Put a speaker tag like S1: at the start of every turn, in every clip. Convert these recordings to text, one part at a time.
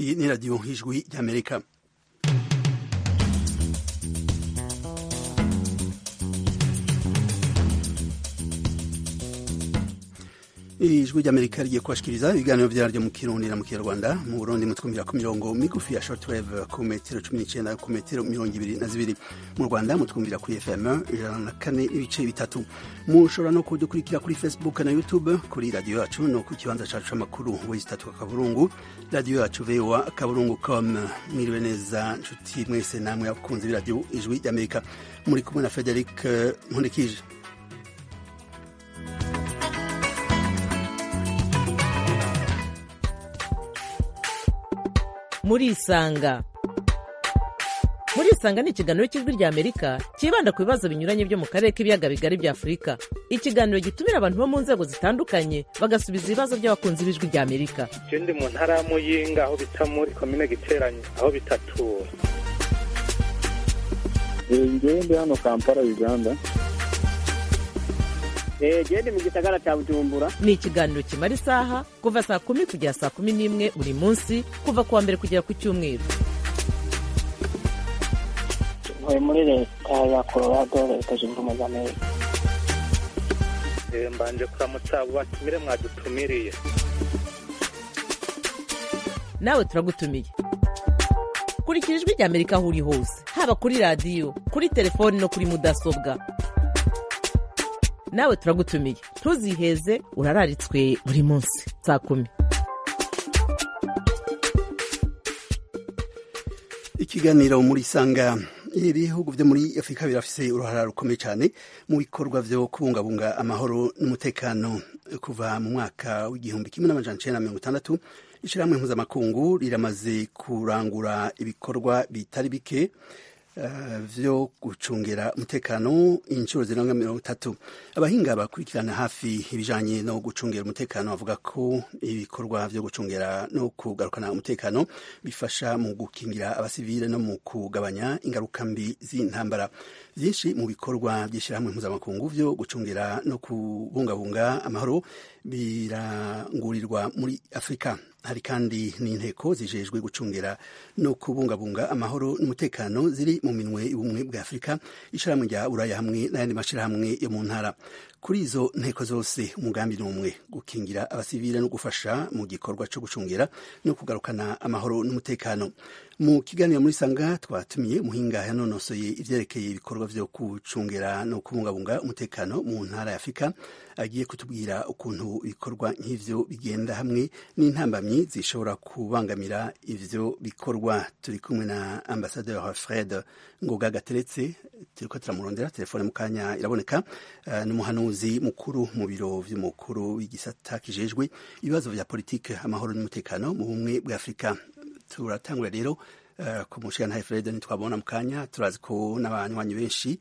S1: iyi ni radiyo ijwi ry'amerika ijwi ry'amerika rigiye kubashikiriza ibiganiro vyaryo mu kirundi na mu kinyarwanda mu burundi mutwumvira ku mirongo migufi ya shortwave ku metero cumi n'icenda ku metero mirongo ibiri na zibiri mu rwanda mutwumvira kuri fm ijana na kane n'ibice bitatu mushobora no kudukurikira kuri facebook na youtube kuri radiyo yacu no ku kibanza cacu c'amakuru w'itatu akaburungu radiyo yacu voa akaburungu com mwiriwe neza nshuti mwese namwe abakunzi b'iradiyo ijwi ry'amerika muri kumwe na frederic nkundikije
S2: murisanga murisanga ni ikiganiro cy'ijwi rya amerika cyibanda ku bibazo binyuranye byo mu karere k'ibiyaga bigari bya afurika ikiganiro gitumira abantu bo mu nzego zitandukanye bagasubiza ibibazo by'abakunzi b'ijwi rya amerika
S3: je ndi mu ntara ya muyinga aho bita muri komine giteranye aho bitatura
S4: ngewe ndi hano kampala uganda
S5: gende mu gisagara cya bujumbura
S2: ni ikiganiro kimara isaha kuva saa kumi kugera saa kumi n'imwe buri munsi kuva ku wa mbere kugera ku cyumweru
S6: ntuye muri leta ya colorado leta zunze ubumwe za amerika
S3: Eh, mbanje kuramutsa abo batumire mwadutumiriye
S2: nawe turagutumiye kurikira ijwi rya amerika aho uri hose haba kuri radiyo kuri telefoni no kuri mudasobwa nawe turagutumiye ntuziheze urararitswe buri munsi saa kumi
S1: ikiganiro muri sanga ibihugu vyo muri afurika birafise uruhara rukomeye cyane mu bikorwa vyo kubungabunga amahoro n'umutekano kuva mu mwaka w'igihumbi kimwe n'amajana icenda na mirongo itandatu ishirahamwe mpuzamakungu riramaze kurangura ibikorwa bitari bike uh, vyo gucungera umutekano inshuro zirenga mirongo itatu abahinga bakurikirana hafi ibijanye no gucungera umutekano bavuga ko ibikorwa vyo gucungera no kugarukana umutekano bifasha mu gukingira abasivile no mu kugabanya ingaruka mbi z'intambara vyinshi mu bikorwa by'ishyirahamwe mpuzamakungu vyo gucungera no kubungabunga amahoro birangurirwa muri afurika hari kandi n'inteko zijejwe gucungera no kubungabunga amahoro n'umutekano ziri mu minwe y'ubumwe bwa afurika ishirahamwe rya buraya hamwe n'ayandi mashirahamwe yo mu ntara kuri izo nteko zose umugambi ni umwe gukingira abasivile no gufasha mu gikorwa co gucungira no kugarukana amahoro n'umutekano mu kiganiro muri sanga twatumiye umuhinga yanonosoye ivyerekeye ibikorwa vyo gucungera no kubungabunga umutekano mu ntara ya afurika agiye kutubwira ukuntu ibikorwa nk'ivyo bigenda hamwe n'intambamyi zishobora kubangamira ivyo bikorwa turi kumwe na ambasaderi fred ngoga gateretse turiko turamurondera telefone mu kanya iraboneka uh, n'umuhanuzi mukuru mu biro vy'umukuru w'igisata kijejwe ibibazo vya politike amahoro n'umutekano mu bumwe bwa afurika turatangura rero Uh, ku mushigantahe Fred ntitwabona mu kanya turazi ko n'abanywanyi benshi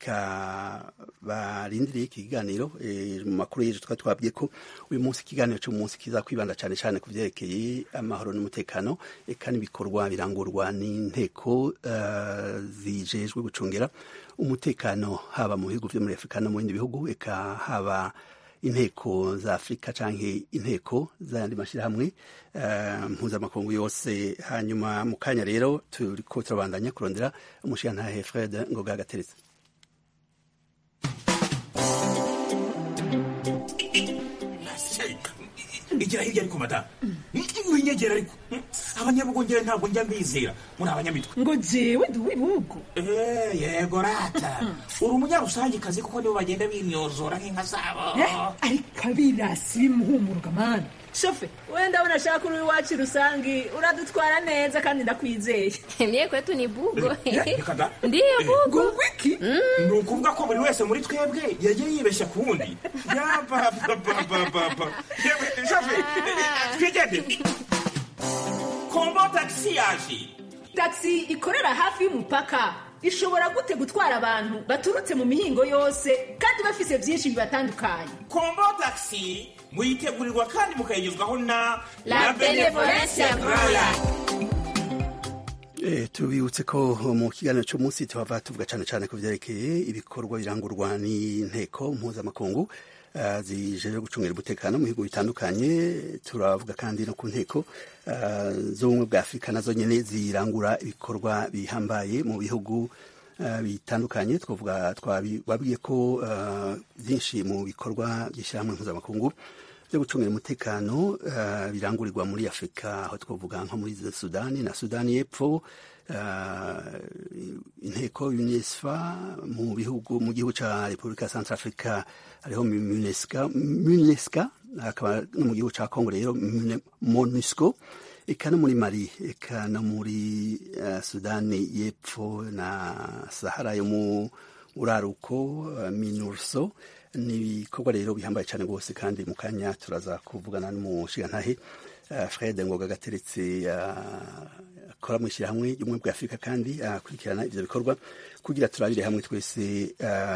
S1: eka barindiriye iki kiganiro e, mu makuru y'ejo twari twabwiye ko uyu munsi ikiganiro cy'umunsi kiza kwibanda cyane cyane ku vyerekeye amahoro n'umutekano eka n'ibikorwa birangurwa n'inteko uh, zijejwe gucungera umutekano haba mu bihugu vyo muri Afurika no mu bindi bihugu eka haba inteko za afurika canke inteko z'ayandi mashirahamwe uh, mpuzamakungu yose hanyuma mu kanya rero turiko turabandanya kurondera umushigantahe fred ngoga gateretse
S7: igira hirya ariko madamu winyegera ariko abanyabugongera ntabwo njya mbizera muri abanyamitwe
S8: ngo jewe ndi uw'ibihugu
S7: Eh, yego rata uri umunyarusangikazi kuko nibo bagenda binyozora nk'inka zabo
S8: ariko abirasi bimuhumuruka mani shofe wenda abona ashaka uri iwacu rusangi uradutwara neza kandi ndakwizeye
S9: Mie kwetu ni bugo.
S7: Eh, reka da.
S9: Ndiyo
S7: Eh,
S9: bugo.
S8: ngo wiki
S7: ni ukuvuga ko buri wese muri twebwe yagiye yibeshya ku wundi yabababababa yewe shafe twigendere kombo tagisi yaje
S8: taxi ikorera hafi y'umupaka ishobora gute gutwara abantu baturutse mu mihingo yose kandi bafise byinshi bibatandukanye
S7: kombo tagisi muyitegurirwa kandi mukayigezwaho na
S9: La Benevolencia Royal.
S1: E, tubibutse ko mu kiganiro cy'umunsi tuhava tuvuga cyane cyane ku byerekeye ibikorwa birangurwa n'inteko mpuzamakungu uh, zijeje gucungira umutekano mu bihugu bitandukanye turavuga kandi no ku nteko uh, z'ubumwe bwa afurika nazo nyene zirangura ibikorwa bihambaye mu bihugu uh, bitandukanye twavuga twababwiye ko byinshi mu bikorwa by'ishyirahamwe mpuzamakungu byo gucungira umutekano uh, birangurirwa muri afurika aho twavuga nko muri sudani na sudani y'epfo uh, inteko unesfa mu bihugu mu gihugu ca repubulika ya centre africa hariho munesca munesca akaba no mu gihugu ca congo rero monusco eka no muri mali eka no muri uh, sudani y'epfo na sahara yo mu uraruko minurso ni ibikorwa rero bihambaye cyane rwose kandi mu kanya turaza kuvugana n'umushigantahe uh, fred ngoga gateretse akora uh, mu ishyirahamwe ry'ubumwe bwa afurika kandi akurikirana uh, ivyo bikorwa kugira turabire hamwe twese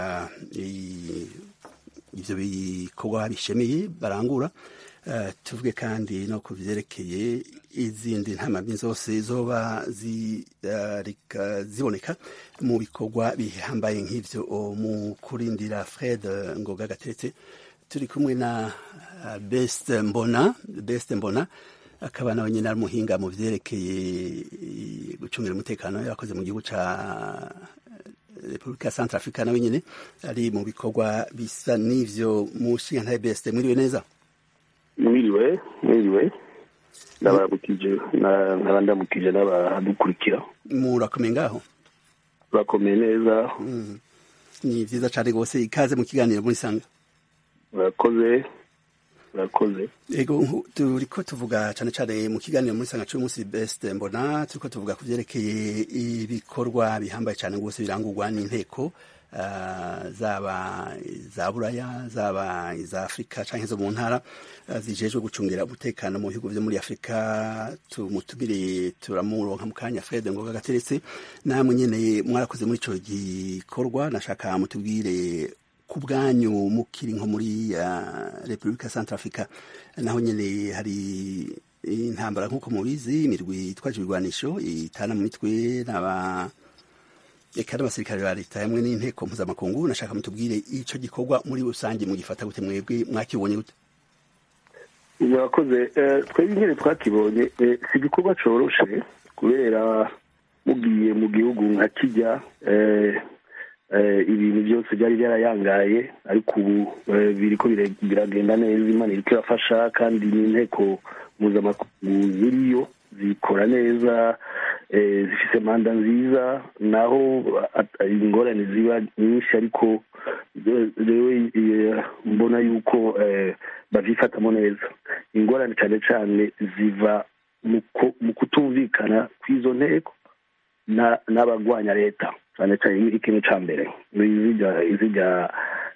S1: ivyo bikorwa bishemeye barangura Uh, tuvuge kandi no ku vyerekeye izindi ntamamyi zose zoba zi, uh, rika, ziboneka mu bikorwa bihambaye nk'ivyo mu kurindira Fred Ngoga gateretse turi kumwe na uh, Best Mbona Best Mbona akaba nawe nyine ari umuhinga mu vyerekeye gucungira umutekano yakoze mu gihugu ca Repubulika ya Central Africa nawe nyine ari mu bikorwa bisa n'ivyo mu nshinga Best mwiriwe neza
S9: mwiriwe mwiriwe ndabaramukije nkaba ndamukije n'abadukurikira
S1: murakomeye ngaho
S9: turakomeye neza
S1: ni vyiza cane rwose ikaze mu kiganiro muri sanga
S9: murakoze murakoze
S1: ego turiko tuvuga cane cane mu kiganiro muri sanga c'umunsi best mbona turiko tuvuga ku vyerekeye ibikorwa bihambaye cane rwose birangurwa n'inteko Uh, zaba za buraya zaba iza afurika canke zo mu ntara uh, zijejwe gucungira umutekano mu bihugu vyo muri afurika tumutumire turamuronka mu kanya fred ngoga gateretse namwe nyene mwarakoze muri ico gikorwa nashaka mutubwire ku bwanyu mukiri nko muri uh, repubulika centre africa naho nyene hari intambara nk'uko mubizi imirwi itwaje ibigwanisho itana mu mitwe n'aba eka n'abasirikare ba leta hamwe n'inteko mpuzamakungu nashaka mutubwire ico gikorwa muri rusange mugifata gute mwebwe mwakibonye gute
S9: murakoze twebwe nyine twakibonye si igikorwa coroshe kubera mugiye mu gihugu nka kijya ibintu byose byari byarayangaye ariko ubu biriko biragenda neza imana iriko irafasha kandi n'inteko mpuzamakungu ziriyo zikora neza zifise manda nziza naho ingorane ziba nyinshi ariko rewe mbona yuko bavyifatamo neza ingorane cane cane ziva mu kutumvikana kw'izo nteko n'abagwanya leta cane cane ikintu ca mbere izirya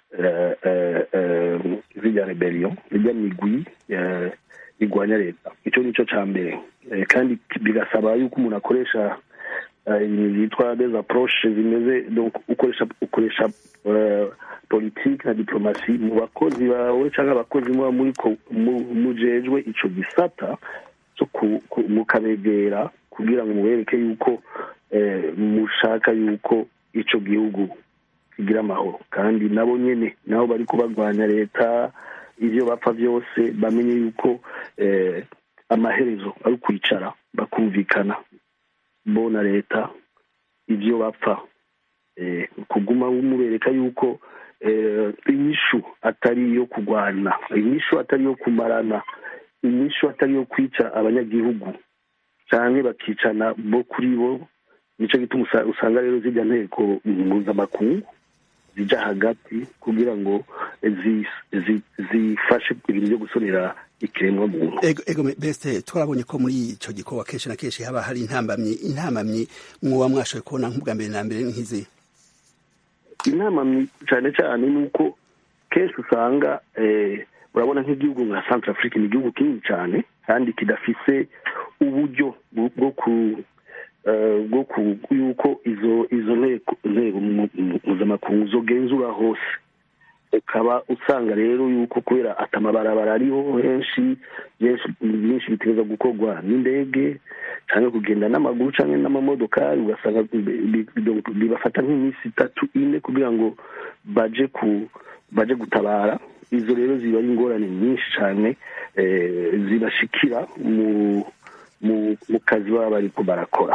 S9: izirya rebellion irya migwi igwanya leta ico nico ca mbere kandi bigasaba yuko umuntu akoresha ibintu byitwa des approche zimeze donc ukoresha ukoresha politike na diplomasi mu bakozi bawe cyangwa abakozi muba muriko mujejwe ico gisata cyo mukabegera kugira ngo mubereke yuko mushaka yuko ico gihugu kigira amahoro kandi nabo nyene nabo bari kubagwanya leta ivyo bapfa byose bamenye yuko amaherezo ari ukwicara bakumvikana bo na leta ivyo bapfa kuguma mubereka yuko inyishu atari iyo kurwana inyishu atari iyo kumarana inyishu atari iyo kwica abanyagihugu canke bakicana bo kuri bo nico gituma usanga rero zijya nteko mpuzamakungu zija hagati kugira ngo zifashe ibintu byo gusonera ikiremwa muntu
S1: ego beste twarabonye ko muri ico gikorwa kenshi na kenshi haba hari intambamyi intambamyi mwoba mwashoboye kubona nk'ubwa mbere na mbere nk'izi
S9: intambamyi cane cane ni uko kenshi usanga urabona nk'igihugu nka centre afrique ni igihugu kinini cane kandi kidafise uburyo bwo ku bwo ku yuko izo izo nteko mpuzamakungu zogenzura hose ukaba usanga rero yuko kubera atamabarabara ariho henshi byinshi bitegereza gukorwa n'indege cyangwa kugenda n'amaguru cyangwa n'amamodokari ugasanga bibafata nk'iminsi itatu ine kugira ngo baje ku baje gutabara izo rero ziba ari ingorane nyinshi cyane zibashikira mu mu kazi baba bari barakora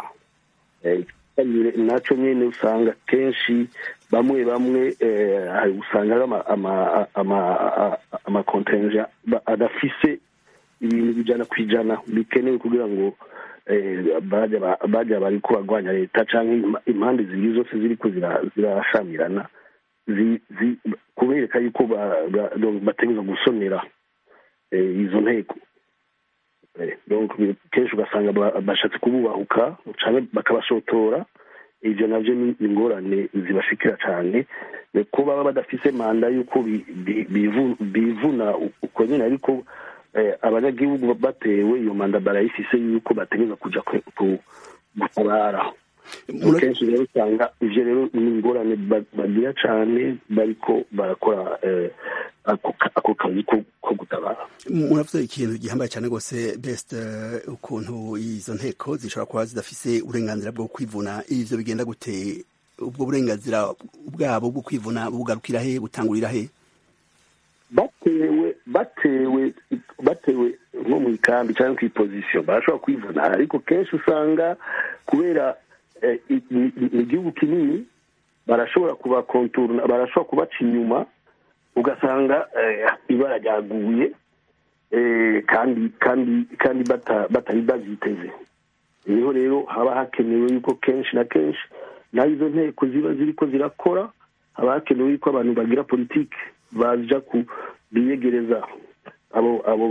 S9: nacyo nyine usanga kenshi bamwe bamwe usanga ari amakontenja adafise ibintu bijana ku ijana bikenewe kugira ngo bajya bari ko barwanya leta cyangwa impande zibiri zose ziri ko zirashamirana kubereka yuko bategereza gusonera izo nteko kenshi ugasanga bashatse kububahuka cyangwa bakabashotora ibyo nabyo ni ingorane zibashikira cyane ko baba badafise manda y'uko bivuna uko nyine ariko abanyagihugu batewe iyo manda barayifise y'uko bategereza kujya gutabara kenshi rero usanga ibyo rero ni ingorane bagira cyane bariko barakora ako kazi ko gutabara
S1: muravuze ikintu gihambaye cyane rwose best ukuntu izo nteko zishobora kuba zidafise uburenganzira bwo kwivuna ivyo bigenda gute ubwo burenganzira bwabo bwo kwivuna bugarukira he butangurira he
S9: batewe batewe batewe nko mu ikambi cyangwa ku ipozisiyo barashobora kwivuna ariko kenshi usanga kubera ni igihugu kinini barashobora kubakonturuna barashobora kubaca inyuma ugasanga ibara ryaguye kandi kandi kandi batari babyiteze niho rero haba hakenewe yuko kenshi na kenshi naho izo nteko ziba ziri ko zirakora haba hakenewe yuko abantu bagira politiki baja ku biyegereza abo abo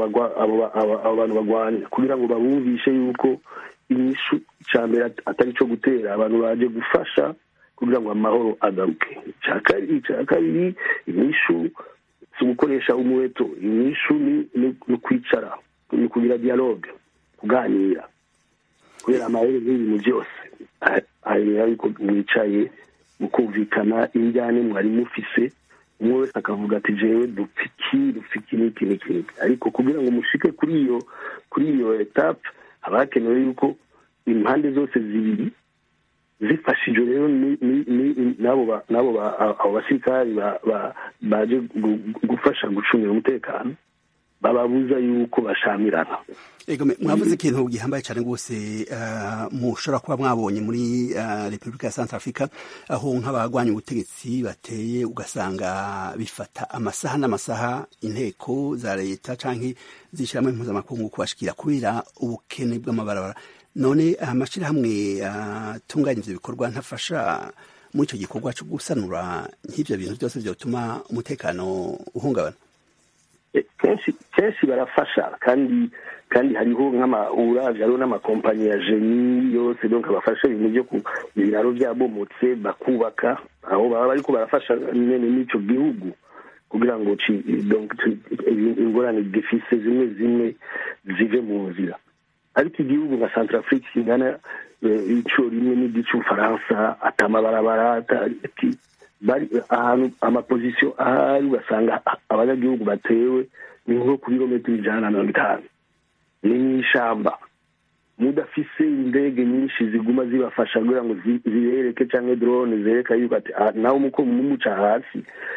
S9: abo bantu bagwanya kugira ngo babumvishe yuko inyishu icya mbere atari cyo gutera abantu baje gufasha kugira ngo amahoro agaruke icya kabiri inyishu si ugukoresha umuheto inyishu ni ukwicara ni kugira dialogue kuganira kubera amahoro n'ibintu byose hanyuma yuko mwicaye mukumvikana injyane mwari mufise umwe wese akavuga ati jewe dupfa iki dupfa iki n'iki n'iki ariko kugira ngo mushike kuri iyo kuri iyo etape haba hakenewe yuko impande zose zibiri zifashijwe rero n'abo abo basirikari baje gufasha gucungira umutekano bababuza yuko bashamirana
S1: ego mwavuze ikintu gihambaye cyane rwose mushobora kuba mwabonye muri repubulika ya santa afurika aho nk'abagwanya ubutegetsi bateye ugasanga bifata amasaha n'amasaha inteko za leta cyangwa zishyiramo impuzamakungu kubashikira kubera ubukene bw'amabarabara none amashyirahamwe atunganya ibyo bikorwa ntafasha muri icyo gikorwa cyo gusanura nk'ibyo bintu byose byatuma umutekano uhungabana
S9: kenshi kenshi barafasha kandi kandi hariho nk'amauravye hariho n'amakompanyi ya jeni yose donc bafasha ibintu byo ku ibiraro byabomotse bakubaka aho baba bariko barafasha nyene n'ico gihugu kugira ngo ingorane gifise zimwe zimwe zive mu nzira ariko igihugu nka centrafrique kingana ico rimwe n'igic'ubufaransa atamabarabara bari ahantu amapozisiyo ahari ugasanga abanyagihugu batewe ni nko ku birometero ijana na mirongo itanu ni nk'ishamba mudafise indege nyinshi ziguma zibafasha kugira ngo zibereke cyangwa drone zereka yuko ati nawe umuko mumuca hasi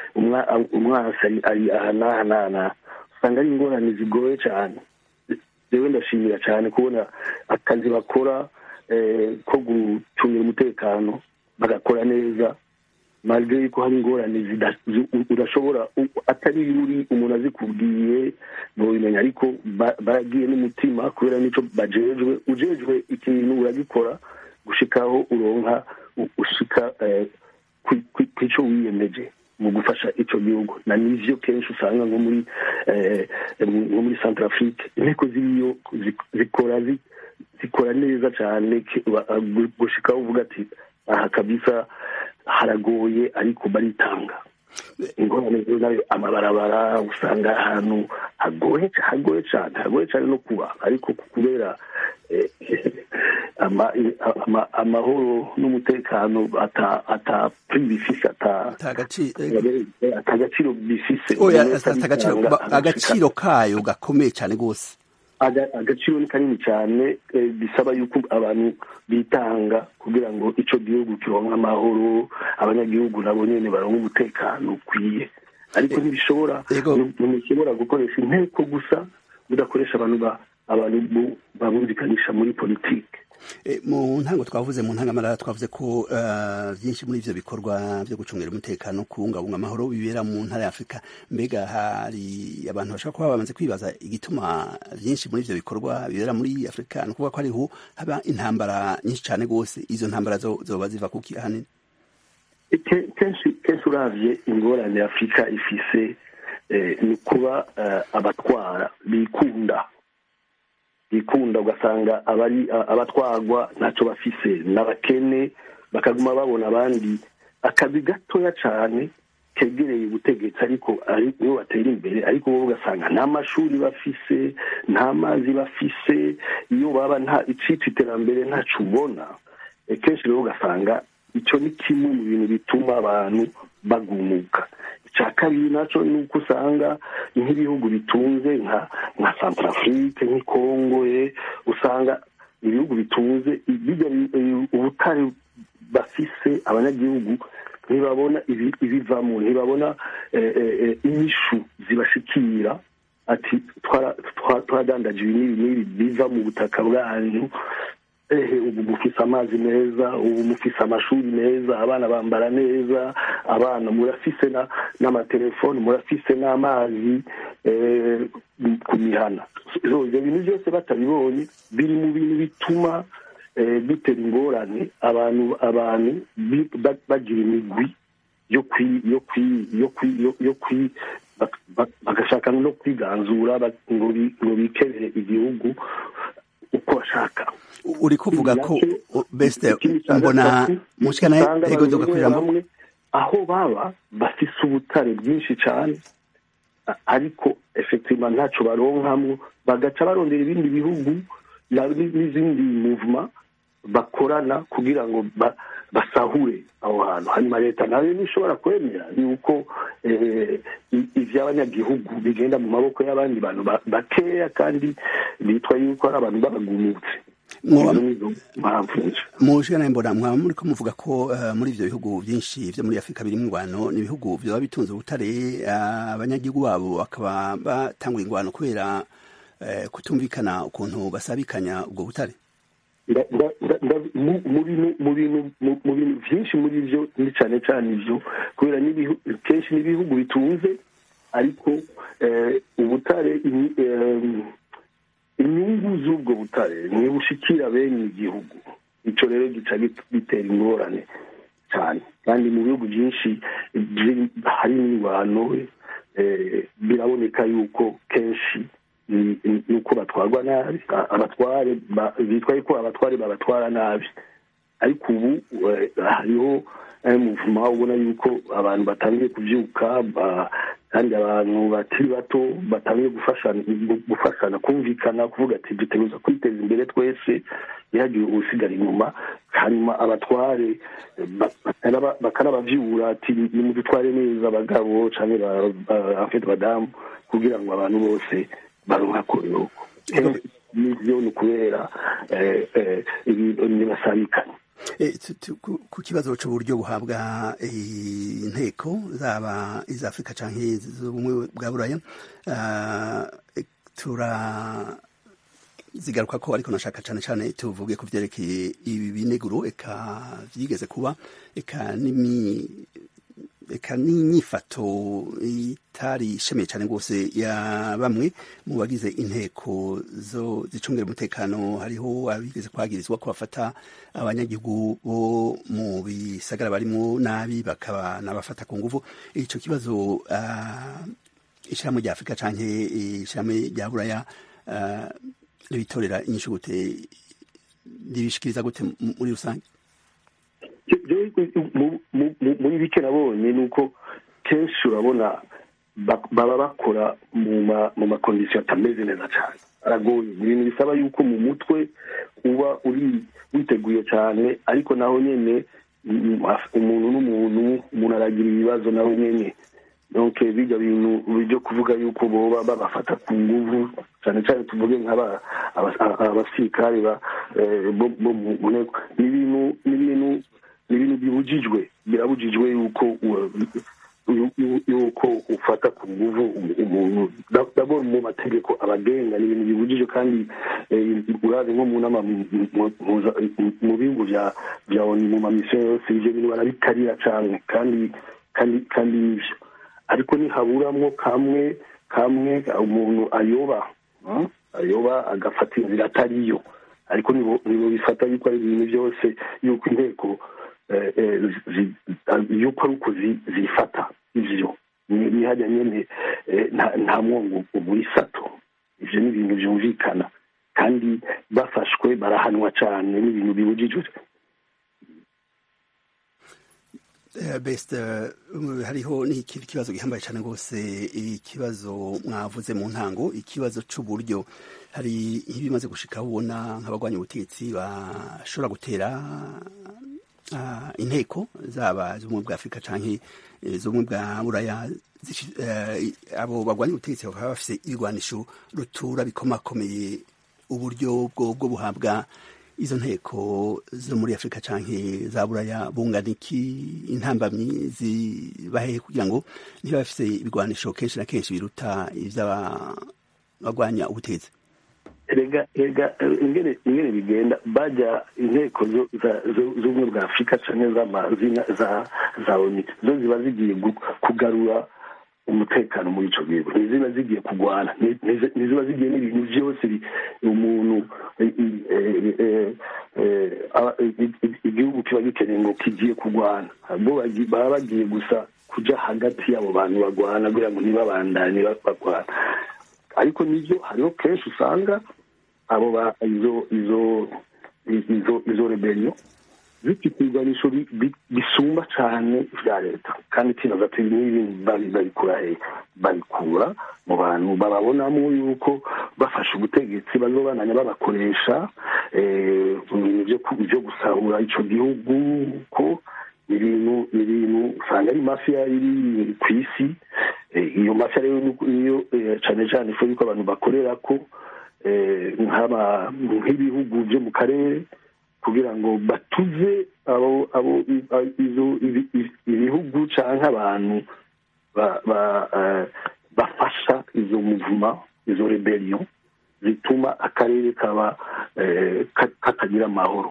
S9: umwasi ari aha n'aha n'aha usanga ari ingorane zigoye cyane rero ndashimira cyane kubona akazi bakora ko gucungira umutekano bagakora neza malgré yuko hari ingorane udashobora atari yuri umuntu azikubwiye ntubimenya ariko baragiye n'umutima kubera n'icyo bajejwe ujejwe ikintu uragikora gushikaho uronka ushika kw'icyo wiyemeje mu gufasha icyo gihugu na nivyo kenshi usanga nko muri nko muri centre afrique inteko ziriyo zikora zikora neza cyane gushikaho uvuga ati aha kabisa haragoye ariko baritanga ingorane rero nayo amabarabara usanga ahantu hagoye hagoye cyane hagoye cyane no kuba ariko kubera ama- ama- amahoro n'umutekano ata ata prix bifise ata ata agaciro bifise
S1: oya
S9: Umuntu wese
S1: ata agaciro
S9: aritanga,
S1: ba-
S9: agashika-
S1: agaciro kayo gakomeye cyane rwose
S9: aga- agaciro ni kanini cyane eh, bisaba yuko abantu bitanga kugira ngo ico gihugu kironke amahoro abanyagihugu nabo nyene baronke umutekano ukwiye ariko ntibishobora ntimushobora gukoresha inteko gusa mudakoresha abantu ba abantu bu- babumvikanisha muri politike
S1: E, mu ntango twavuze mu ntangamarara twavuze ko eh, byinshi muri ivyo bikorwa byo gucungira umutekano kubungabunga amahoro bibera mu ntara ya afurika mbega hari abantu bashobora kuba bamaze kwibaza igituma byinshi muri ivyo bikorwa bibera muri afurika ni ukuvuga ko hariho haba intambara nyinshi cyane rwose izo ntambara zo- zoba ziva kuki ahanini
S9: Ke- kenshi kenshi uravye ingorane afurika ifise eh, ni kuba eh, abatwara bikunda bikunda ugasanga abari a- abatwarwa ntacyo bafise n'abakene bakaguma babona abandi akazi gatoya cane kegereye ubutegetsi ariko ari nibo batera imbere ariko bo ugasanga nta mashuri bafise nta mazi bafise iyo baba nta icitwa iterambere ntaco ubona Eh, kenshi rero ugasanga icyo ni kimwe mu bintu bituma abantu bagumuka icya kabiri nacyo ni uko usanga nk'ibihugu bitunze nka nka santarafurike nk'i kongo eh, usanga ibihugu bitunze bijya bi- eh, ubutare bafise abanyagihugu ntibabona ibi- ibivamo ntibabona eh, eh, eh, inyishu zibashikira ati twara- twa- twaradandaje ibi n'ibi n'ibi biva mu butaka bwanyu ehe ubu mufise amazi meza ubu mufise amashuri meza abana bambara neza abana murafise na- n'amatelefoni murafise n'amazi eh, ku mihana So, ivyo bintu byose batabibonye biri mu bintu bituma eh, bitera ingorane abantu abantu bi- ba- bagira imigwi yo kwi yo kwi yo kwi yo- yo kwi bak- bak- bagashaka no kwiganzura bak- ngo bi- ngo bikebere igihugu uko bashaka
S1: uri kuvuga ko beste mbona mushikana
S9: usanga
S1: ego
S9: abantu
S1: nzoga
S9: bamwe
S1: kwijambo
S9: bamwe aho baba bafise ubutare bwinshi cyane a- ariko effectivement ntaco baronkamwo bagaca barondera ibindi bihugu na- n'izindi movement bakorana kugira ngo ba- basahure aho hantu hanyuma leta nayo ntishobora kwemera yuko eh, i- ivy'abanyagihugu bigenda mu maboko y'abandi bantu ba- bakeya kandi bitwa yuko ari abantu babagumutse
S1: Mwoba-
S9: Izo nizo mpamvu nje
S1: mushikana mbona mwaba muri ko muvuga ko eh, muri ivyo bihugu byinshi vyo muri afurika birimo ingwano ni ibihugu vyoba bitunze ubutare eh, abanyagihugu babo bakaba batangura ingwano kubera eh, kutumvikana ukuntu basabikanya ubwo butare
S9: nda- nda- nda- nda- mu- mu bintu- mu bintu mu- mu bintu byinshi muri byo ni cyane cyane ibyo kubera n'ibihu- kenshi n'ibihugu bitunze ariko eh, ubutare ini- em, inyungu z'ubwo butare ntibushikira bene igihugu icyo rero gica git- bitera ingorane cyane kandi mu bihugu byinshi byi- hari n'ingwano eh, biraboneka yuko kenshi ni ni- ni uko batwarwa nabi A- abatware ba- bitwa yuko abatware babatwara nabi ariko ubu eh, hariho eh, muvuma ubona yuko abantu batangiye kubyuka ba- kandi abantu bakiri bato batangiye gufashana gufashana kumvikana kuvuga ati duteguza kwiteza imbere twese ntihagire usigara inyuma hanyuma abatware eh, ba- bakanaba- bakanabavyura ati nimudutware neza abagabo canke ba- ba- afete badamu kugira ngo abantu bose baronka koyoko nivyo ni ukubera eh, eh, ibintu ntibasabikanye
S1: Eh, tu- tu- ku ku kibazo c'uburyo buhabwa eh, inteko zaba iza afurika canke z'ubumwe bwa buraya ah, eh, tura zigaruka ko ariko nashaka cane cane tuvuge ku vyerekeye ibi bineguro eka vyigeze kuba eka n'imi eka n'inyifato itari ishemeye cyane rwose ya bamwe mu bagize inteko zo zicungira umutekano hariho abigeze kwagirizwa ko bafata abanyagihugu bo mu bisagara barimo nabi bakaba nabafata ku nguvu ico kibazo uh, ishirahamwe rya afurika canke ishirahamwe rya buraya uh, ribitorera inyishu gute ribishikiriza gute muri rusange
S9: muri bike nabonye ni uko kenshi urabona baba bakora mu makondisiyo atameze neza cyane aragoye ni ibintu bisaba yuko mu mutwe uba uri witeguye cyane ariko naho nyine mm, umuntu n'umuntu umuntu aragira ibibazo nawe nyine donc bijya bintu byo kuvuga yuko boba babafata ku nguvu cyane cyane tuvuge nk'aba aba- aba- abasirikare ba eh, bo bo mu mu nteko ni ibintu ni ibintu ni ibintu bibujijwe birabujijwe yuko u- yu- yu- yuko ufata ku nguvu umu- umuntu Da- d'abord mu mategeko abagenga ni ibintu bibujijwe kandi eh, urazi nko mu nama mu- mu- muza- mu bihugu bya bya ONU mu mamisiyo yose ibyo bintu barabikarira cyane kandi kandi kandi nibyo ariko nihaburamwo kamwe kamwe umuntu ayoba hmm? ayoba agafata inzira atariyo ariko nibo nibo bifata yuko ari ibintu byose yuko inteko eh, eh, zi- zi- yuko ari uko zi- zifata ivyo Ni- nihajya nyene eh, nta- nta mwongo ugura isato ivyo ni ibintu vyumvikana kandi bafashwe barahanwa cane n'ibintu bibujijwe
S1: Eh, best eh, hariho n'ikindi kibazo gihambaye cyane rwose ikibazo mwavuze mu ntango ikibazo c'uburyo hari nk'ibimaze gushika ubona nk'abagwanya ubutegetsi bashobora gutera ah, inteko zaba z'ubumwe bwa afurika canke eh, z'ubumwe bwa buraya zishi- eh, abo bagwanya ubutegetsi bakaba bafise ibigwanisho rutura bikomakomeye uburyo bwo bwo buhabwa izo nteko zo muri afurika canke za buraya bungana iki intambamyi zibahehe kugira ngo niba bafise ibigwanisho kenshi na kenshi biruta ivy'abagwanya ubutegetsi
S9: rega rega eh, ingene ingene bigenda bajya inteko zo- za- zo- z'ubumwe bwa afurika canke z'amazina za za oni zo ziba zigiye gu- kugarura umutekano muri ico gihugu ntiziba zigiye kugwana Ni- nizi- ntiziba zigiye n'ibintu vyose bi- umuntu eh, eh, eh, eh, aba- i- i- igihugu kiba gikeneye ngo kigiye kugwana bo bagi- baba bagiye gusa kuja hagati y'abo bantu bagwana kugira ngo ntibabandanye ba- bagwana ariko nibyo hariho kenshi usanga abo ba izo izo izo izo rebellion zifite ibigwanisho bi- bi- bisumba cyane vya leta kandi tinaza ati n'ibi babi- babikura he babikura mu bantu bababonamo yuko bafashe ubutegetsi bazobananya babakoresha eh, mu bintu byo ku- byo gusahura ico gihugu ko ibintu ibintu usanga ari mafiya iri ku isi Eh, iyo mafiya rero ni- niyo eh, cane cane ifu yuko abantu bakorera ko eh, nk'aba- nk'ibihugu byo mu karere kugira ngo batuze abo abo i- a- izo ibi- ibi- ibihugu canke abantu ba- ba- eh, bafasha izo muvuma izo rebellion zituma akarere kaba eh, ka- katagira amahoro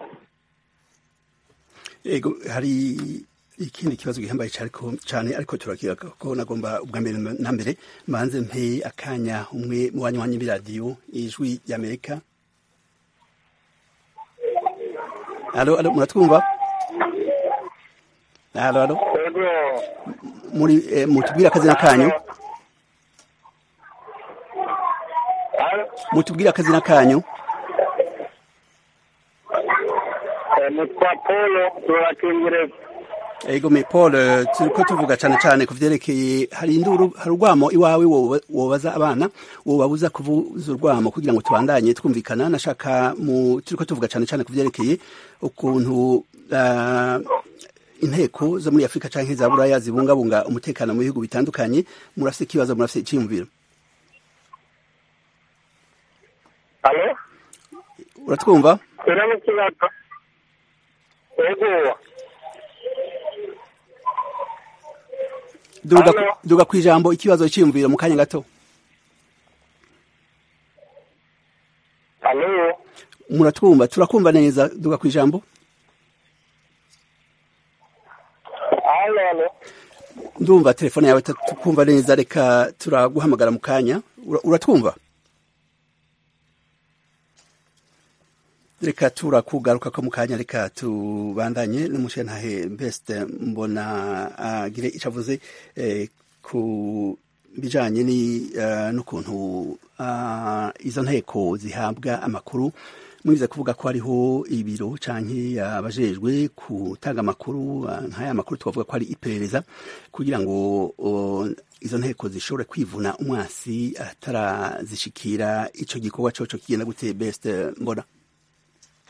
S1: ego hari ikindi kibazo gihambaye cyane ariko turakiga ko nagomba ubwa mbere na mbere mbanze mpe akanya umwe mu banywanyi b'iradiyo ijwi ry'amerika alo alo muratwumva alo alo muri eh, mutubwire akazina kanyu mutubwire akazina kanyu
S5: nitwa polo turakingereza
S1: ego me paul eh, turiko tuvuga cane cane ku vyerekeye hari induru hari urwamo iwawe woba- wobaza abana wobabuza kuvuza urwamo kugira ngo tubandanye twumvikana nashaka mu turiko tuvuga cane cane ku vyerekeye ukuntu ah, inteko zo muri afurika canke za buraya zibungabunga umutekano mu bihugu bitandukanye murafise ikibazo murafise iciyumviro
S5: alo
S1: uratwumva
S5: ura n'ikibazo ego
S1: duga,
S5: Halo.
S1: duga kwijambo ikibazo iciyumviro mu kanya gato
S5: alo
S1: muratwumva turakumva neza duga kwijambo
S5: alo alo
S1: ndumva telefone yawe tukumva neza reka turaguhamagara mu kanya Ura- uratwumva reka turakugaruka ko mu kanya reka tubandanye n'umushenhahe best mbona agire ico avuze eh, ku bijanye ni eh, n'ukuntu ah, izo nteko zihabwa amakuru mwize kuvuga ko hariho ibiro canke abajejwe gutanga amakuru ah, nk'aya makuru twavuga ko ari iperereza kugira ngo o, izo nteko zishobore kwivuna umwasi atarazishikira ico gikorwa coco kigenda gute best mbona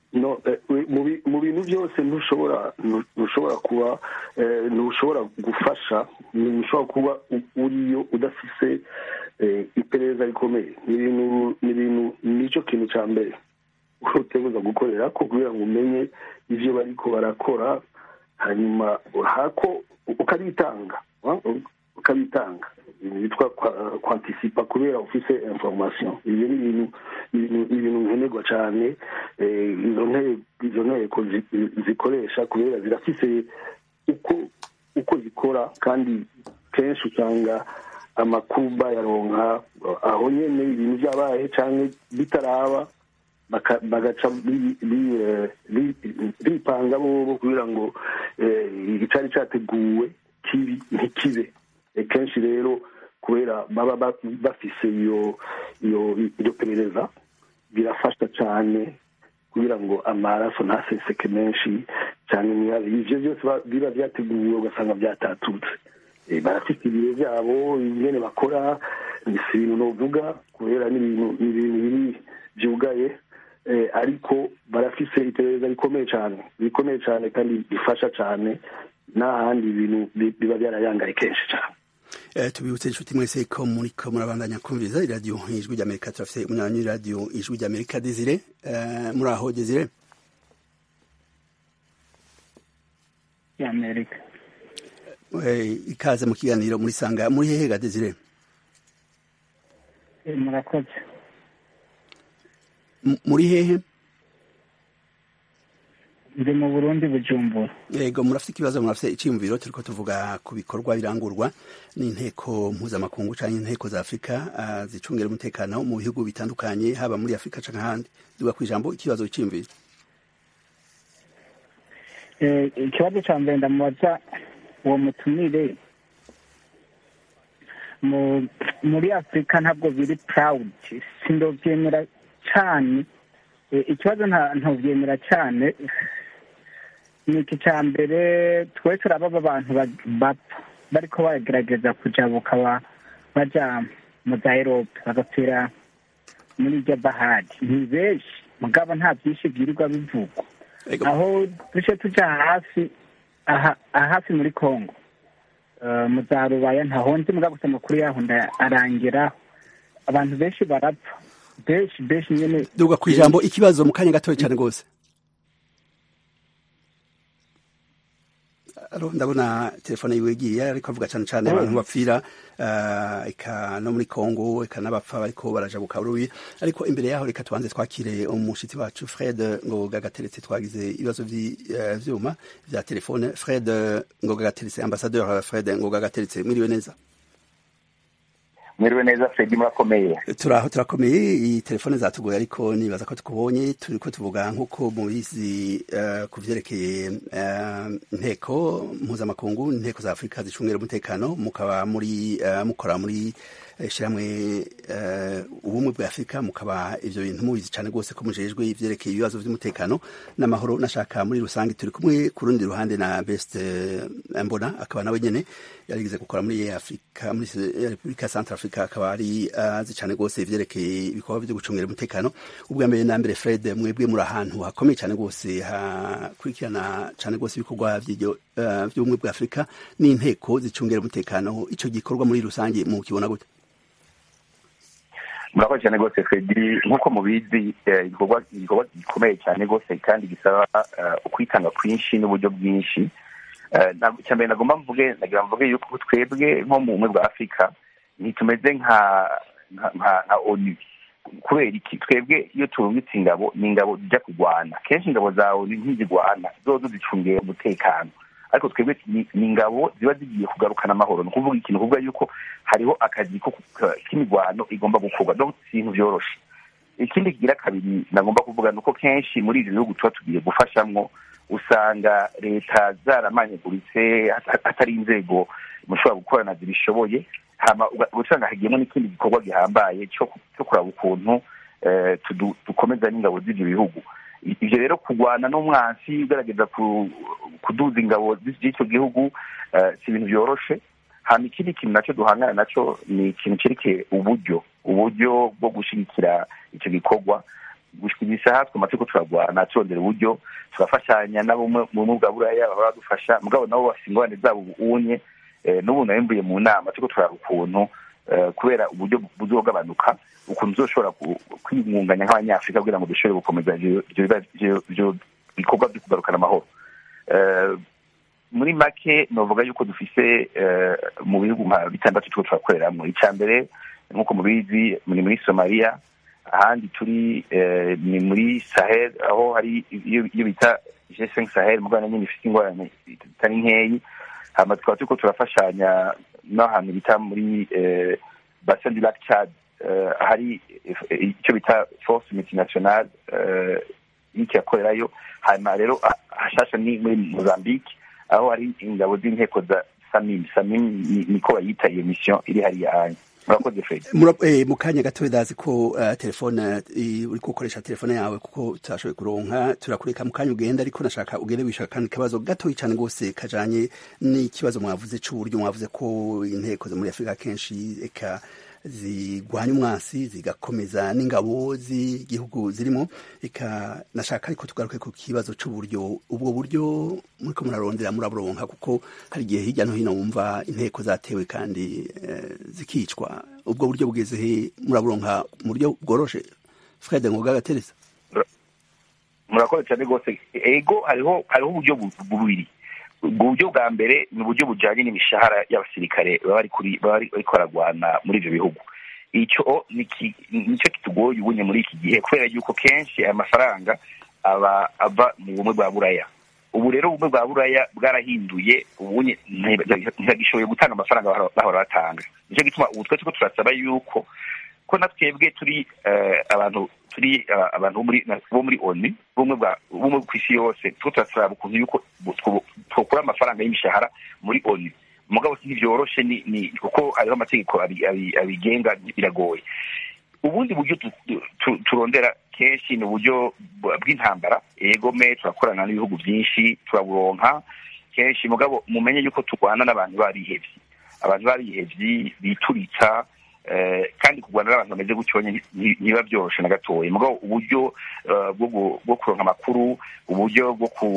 S9: no eh, mu bi- mu bintu byose ntushobora ntu- ntushobora kuba eh, ntushobora gufasha ntushobora kuba u- uriyo udafise eh, iperereza rikomeye ni ibintu ni ibintu nicyo kintu cya mbere uteguza gukorera ko kugira ngo umenye ivyo bariko barakora hanyuma hako ukabitanga wa- ukabitanga ibintu bitwa kwa- kwantisipa kubera ufise information ibyo ni ibintu ni ibintu- ni ibintu nkenerwa cyane eh, izo nteko izo nteko zi- zikoresha kubera zirafise uko uko zikora kandi kenshi usanga amakuru bayaronka aho nyene ibintu byabaye cyangwa bitaraba baka- bagaca bi- bi- eh, bi- bipanga bobo kugira ngo eh, icari categuwe kibi ntikibe Eh, kenshi rero kubera baba ba- bafise iyo iyo iryo perereza birafasha cyane kugira ngo amaraso ntaseseke menshi cyane niba- ivyo byose ba- biba byateguwe ugasanga byatatutse Eh, barafite ibiro byabo ingene bakora si ibintu novuga kubera ni ibintu ni ibintu biri byugaye eh, ariko barafise iperereza rikomeye cyane rikomeye cyane kandi rifasha cyane n'ahandi ibintu bi- biba byarayangaye kenshi cyane
S1: Eh, tubibutse inshuti mwese ko muriko murabandanya kumviriza iradiyo ijwi ry'amerika turafise umunywanyi w'iradiyo ijwi ry'amerika desire Eh, muri aho desire
S6: y'amerika
S1: Eh, ikaze mu kiganiro muri sanga muri hehe ga desire
S6: Eh, murakoze
S1: M- muri hehe
S6: ndi mu burundi bujumbura
S1: yego murafite ikibazo murafite icyiyumviro turiko tuvuga ku bikorwa birangurwa n'inteko mpuzamakungu canke inteko za afurika ah, zicungira umutekano mu bihugu bitandukanye haba muri afurika canke ahandi duga ku ijambo ikibazo cyiyumviro
S6: Eh, ikibazo cya mbere ndamubaza uwo mutumire mu muri afurika ntabwo biri purawudi sindobyemera cyane Eh, ikibazo nta- ntobyemera cyane ni iki cya mbere twese urababa abantu ba- bapfa bariko baragerageza kujabuka ba- baja mu za erope bagapfira muri iryo bahari ni benshi mugabo nta byinshi byirirwa bivugwa
S1: Ego.
S6: aho duce tuja hafi aha aha hafi muri congo Eh, mu za rubaya ntaho nzi mugabo gusa amakuru yaho nda- arangeraho abantu benshi barapfa benshi benshi nyene
S1: duga ku ijambo ikibazo mu kanya gatoya cyane rwose Alo, ndabona telefone yiwe igiye ariko avuga cyane cyane abantu bapfira ah, eka no muri Kongo eka n'abapfa bariko barajabuka urubi ariko imbere yaho reka tubanze twakire umushitsi wacu Fred Ngoga gateretse twagize ibibazo vy'ivyuma vya telefone Fred Ngoga gateretse ambassadeur Fred Ngoga gateretse mwiriwe neza
S10: mwiriwe neza fredi murakomeye
S1: turaho turakomeye iyi telefone zatugoye ariko nibaza ko tukubonye turiko tuvuga nk'uko mubizi uh, ku vyerekeye uh, inteko mpuzamakungu inteko za afurika zicungira umutekano mukaba muri uh, mukora muri ishyirahamwe uh, ubumwe bwa afurika mukaba ivyo bintu mubizi cane rwose ko mujejwe ivyerekeye ibibazo vy'umutekano n'amahoro nashaka muri rusange turi kumwe ku rundi ruhande na best uh, mbona akaba nawe nyene yarigeze gukora muri afurika muri repubulika ya centre africa akaba ari azi cane rwose ivyerekeye ibikorwa vyo gucungira umutekano ubwa mbere na mbere fred mwebwe muri ahantu hakomeye cane rwose hakurikirana cane rwose ibikorwa vy'iryo uh, vy'ubumwe bwa afurika n'inteko zicungira umutekano ico gikorwa muri rusange mu kibona gute
S10: murakoze cyane rwose fredi nk'uko mubizi eh, igikorwa igikorwa gikomeye cyane rwose kandi gisaba eh, ukwitanga kwinshi n'uburyo bwinshi Eh, na- icya mbere nagomba mvuge nagira mvuge yuko twebwe nko mu bumwe bwa afurika ntitumeze nka nka nka- nka onu kubera iki twebwe iyo turungitse ingabo ni ingabo zijya kurwana kenshi ingabo za onu ntizigwana zozo zicungiye umutekano ariko twebwe ni ni ingabo ziba zigiye kugarukana amahoro ni ukuvuga ikintu kuvuga yuko hariho akazi ko ku- k'imirwano igomba gukorwa donc si ibintu vyoroshe ikindi kigira kabiri nagomba kuvuga ni uko kenshi muri ibi bihugu tuba tugiye gufashamwo usanga leta zaramanyaguritse hat- hatari inzego mushobora gukorana zibishoboye hama uga- usanga hagiyemo n'ikindi gikorwa gihambaye cyo ku- cyo kuraba ukuntu eh, tudu- dukomeza n'ingabo z'ivyo bihugu I- ivyo rero kurwana n'umwansi ugerageza ku- kuduza ingabo z'icyo gihugu eh, si ibintu vyoroshe hama ikindi kintu nacyo duhangana naco ni ikintu cerekeye uburyo uburyo bwo gushigikira ico gikorwa gushika isaha twama turiko turagwana turondera uburyo turafashanya nabo mu bumwe bwa buraya baba badufasha mugabo nabo bafise ingorane zabo ubunye n'ubu nabimbuye mu nama turiko turaba ukuntu kubera uburyo buzogabanuka ukuntu tuzoshobora kwimunganya nk'abanyafurika kugira ngo dushobore gukomeza ivyo bikorwa vyo kugarukana amahoro muri make novuga yuko dufise mu bihugu nka bitandatu turiko turakoreramwo ica mbere nk'uko mubizi ni muri somaliya ahandi turi ni muri sahel aho hari iyo bita g5 sahel mugana nyine ifite ingorane zitari nkeyi hama tukaba turiko turafashanya n'ahantu bita muri bassin du lac chad hari icyo bita force multinationale iriko irakorerayo hanyuma rero hashasha ni muri mozambique aho hari ingabo z'inteko za samim samim niko bayita iyo mission iri hariya hanya murakoze fred
S1: mu kanya gato ndazi ko telefone uri gukoresha telefone yawe kuko tutashoboye kuronka turakureka mu kanya ugenda ariko nashaka ugende wishaka kandi kabazo gatoyi cyane rwose kajanye n'ikibazo mwavuze c'uburyo mwavuze ko inteko zo muri afurika kenshi eka zigwanya umwasi zigakomeza n'ingabo z'igihugu zirimo eka nashaka ariko tugaruke ku kibazo c'uburyo ubwo buryo muriko murarondera muraburonka kuko hari igihe hirya no hino wumva inteko zatewe kandi zikicwa ubwo buryo bugeze he muraburonka mu buryo bworoshe fred ngoga gateresa
S10: murakoze cyane rwose ego hariho hariho uburyo bubiri ubwo buryo bwa mbere ni uburyo bujyanye n'imishahara y'abasirikare baba bari kuri baba bariko baragwana muri ivyo bihugu icyo nicyo kitugoye ubunye muri iki gihe kubera yuko kenshi aya mafaranga aba ava mu bumwe bwa buraya ubu rero ubumwe bwa buraya bwarahinduye ubunye ntibagishoboye gutanga amafaranga bahora batanga nicyo gituma ubu twese ko turasaba yuko ko na twebwe turi abantu turi abantu bo muri oni bumwe ku isi yose tuko turasaba ukuntu yuko twokura amafaranga y'imishahara muri oni mugabo ntibyoroshe ni kuko hariho amategeko abigenga biragoye ubundi buryo turondera kenshi ni uburyo bw'intambara egome turakorana n'ibihugu byinshi turaburonka kenshi mugabo mumenye yuko turwana n'abantu barihevye abantu barihevye bituritsa kandi kurwana n'abantu bameze gutyo ntibiba byoroshe na gatoya mugabo uburyo bwo kuronka amakuru uburyo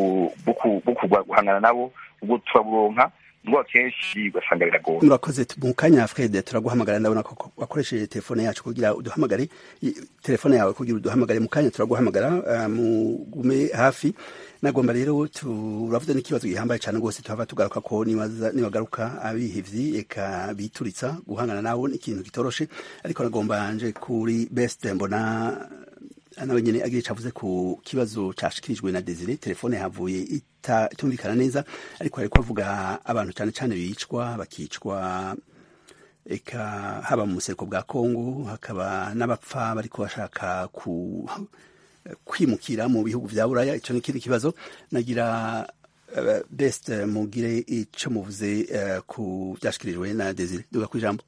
S10: bwo guhangana nabo ubwo turaburonka ngo kenshi ugasanga biragoye
S1: murakoze mu kanya fred turaguhamagara ndabona ko wakoresheje telefone yacu kugira uduhamagare telefone yawe kugira uduhamagare mu kanya turaguhamagara mugume hafi nagomba rero turavuze n'ikibazo gihambaye cyane rwose tuhava tugaruka ko nibagaruka abihevyi eka bituritsa guhangana nabo ni ikintu kitoroshe ariko nagomba nje kuri best mbona nawe nyene agira ico avuze ku kibazo cashikirijwe na Desire telefone yahavuye itumvikana neza ariko ariko avuga abantu cyane cyane bicwa bakicwa eka haba mu buseruko bwa Kongo hakaba n'abapfa bariko bashaka ku kwimukira mu bihugu vya Buraya ico ni ikindi kibazo nagira uh, best mugire ico muvuze uh, ku byashikirijwe na Desire duga ku ijambo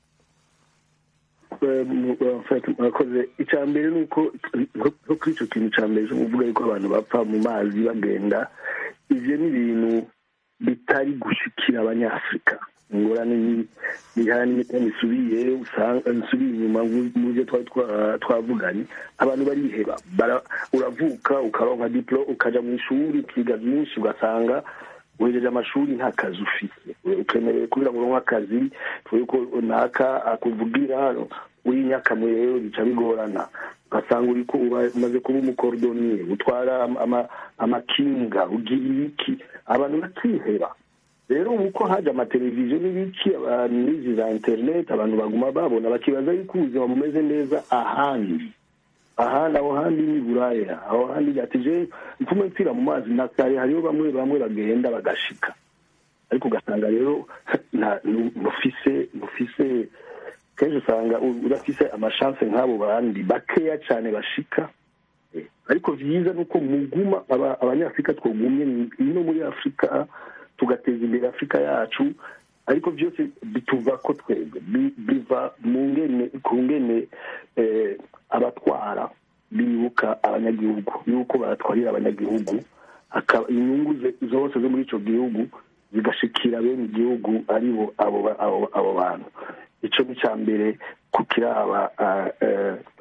S9: murakoze icya mbere ni uko nko kuri icyo kintu cya mbere cyo kuvuga yuko abantu bapfa mu mazi bagenda ibyo ni ibintu bitari gushikira abanyafurika ingorane bihana n'imiti isubiye usanga nsubiye inyuma mu byo twari twavuganye abantu bariheba uravuka ukaronka diplo ukaja mu ishuri ukiga byinshi ugasanga wejeje amashuri nta kazi ufite ukenewe kugira ngo uronke akazi tuvuge ko runaka akuvugira uri nyakamwe rero bica bigorana ugasanga uriko umaze kuba umukordoniye utwara amakinga ugira iki abantu bakiheba rero ubu ko haje amateleviziyo n'ibiki abantu n'izi za interineti abantu baguma babona bakibaza yuko ubuzima bumeze neza ahandi ahandi aho handi ni buraya aho handi gatije mfume mpfira mu mazi na kare hariho bamwe bamwe bagenda bagashika ariko ugasanga rero mufise mufise kenshi usanga udafise amashanse nk'abo bandi bakeya cyane bashika ariko vyiza ni uko muguma abanyafurika twogumye ino muri afurika tugateza imbere afurika yacu ariko byose bituva ko twebwe biva mu ngene ku ngene abatwara bibuka abanyagihugu yuko batwarira abanyagihugu inyungu zose zo muri icyo gihugu zigashikira bene igihugu aribo abo bantu icyo ni cya mbere ku kiraba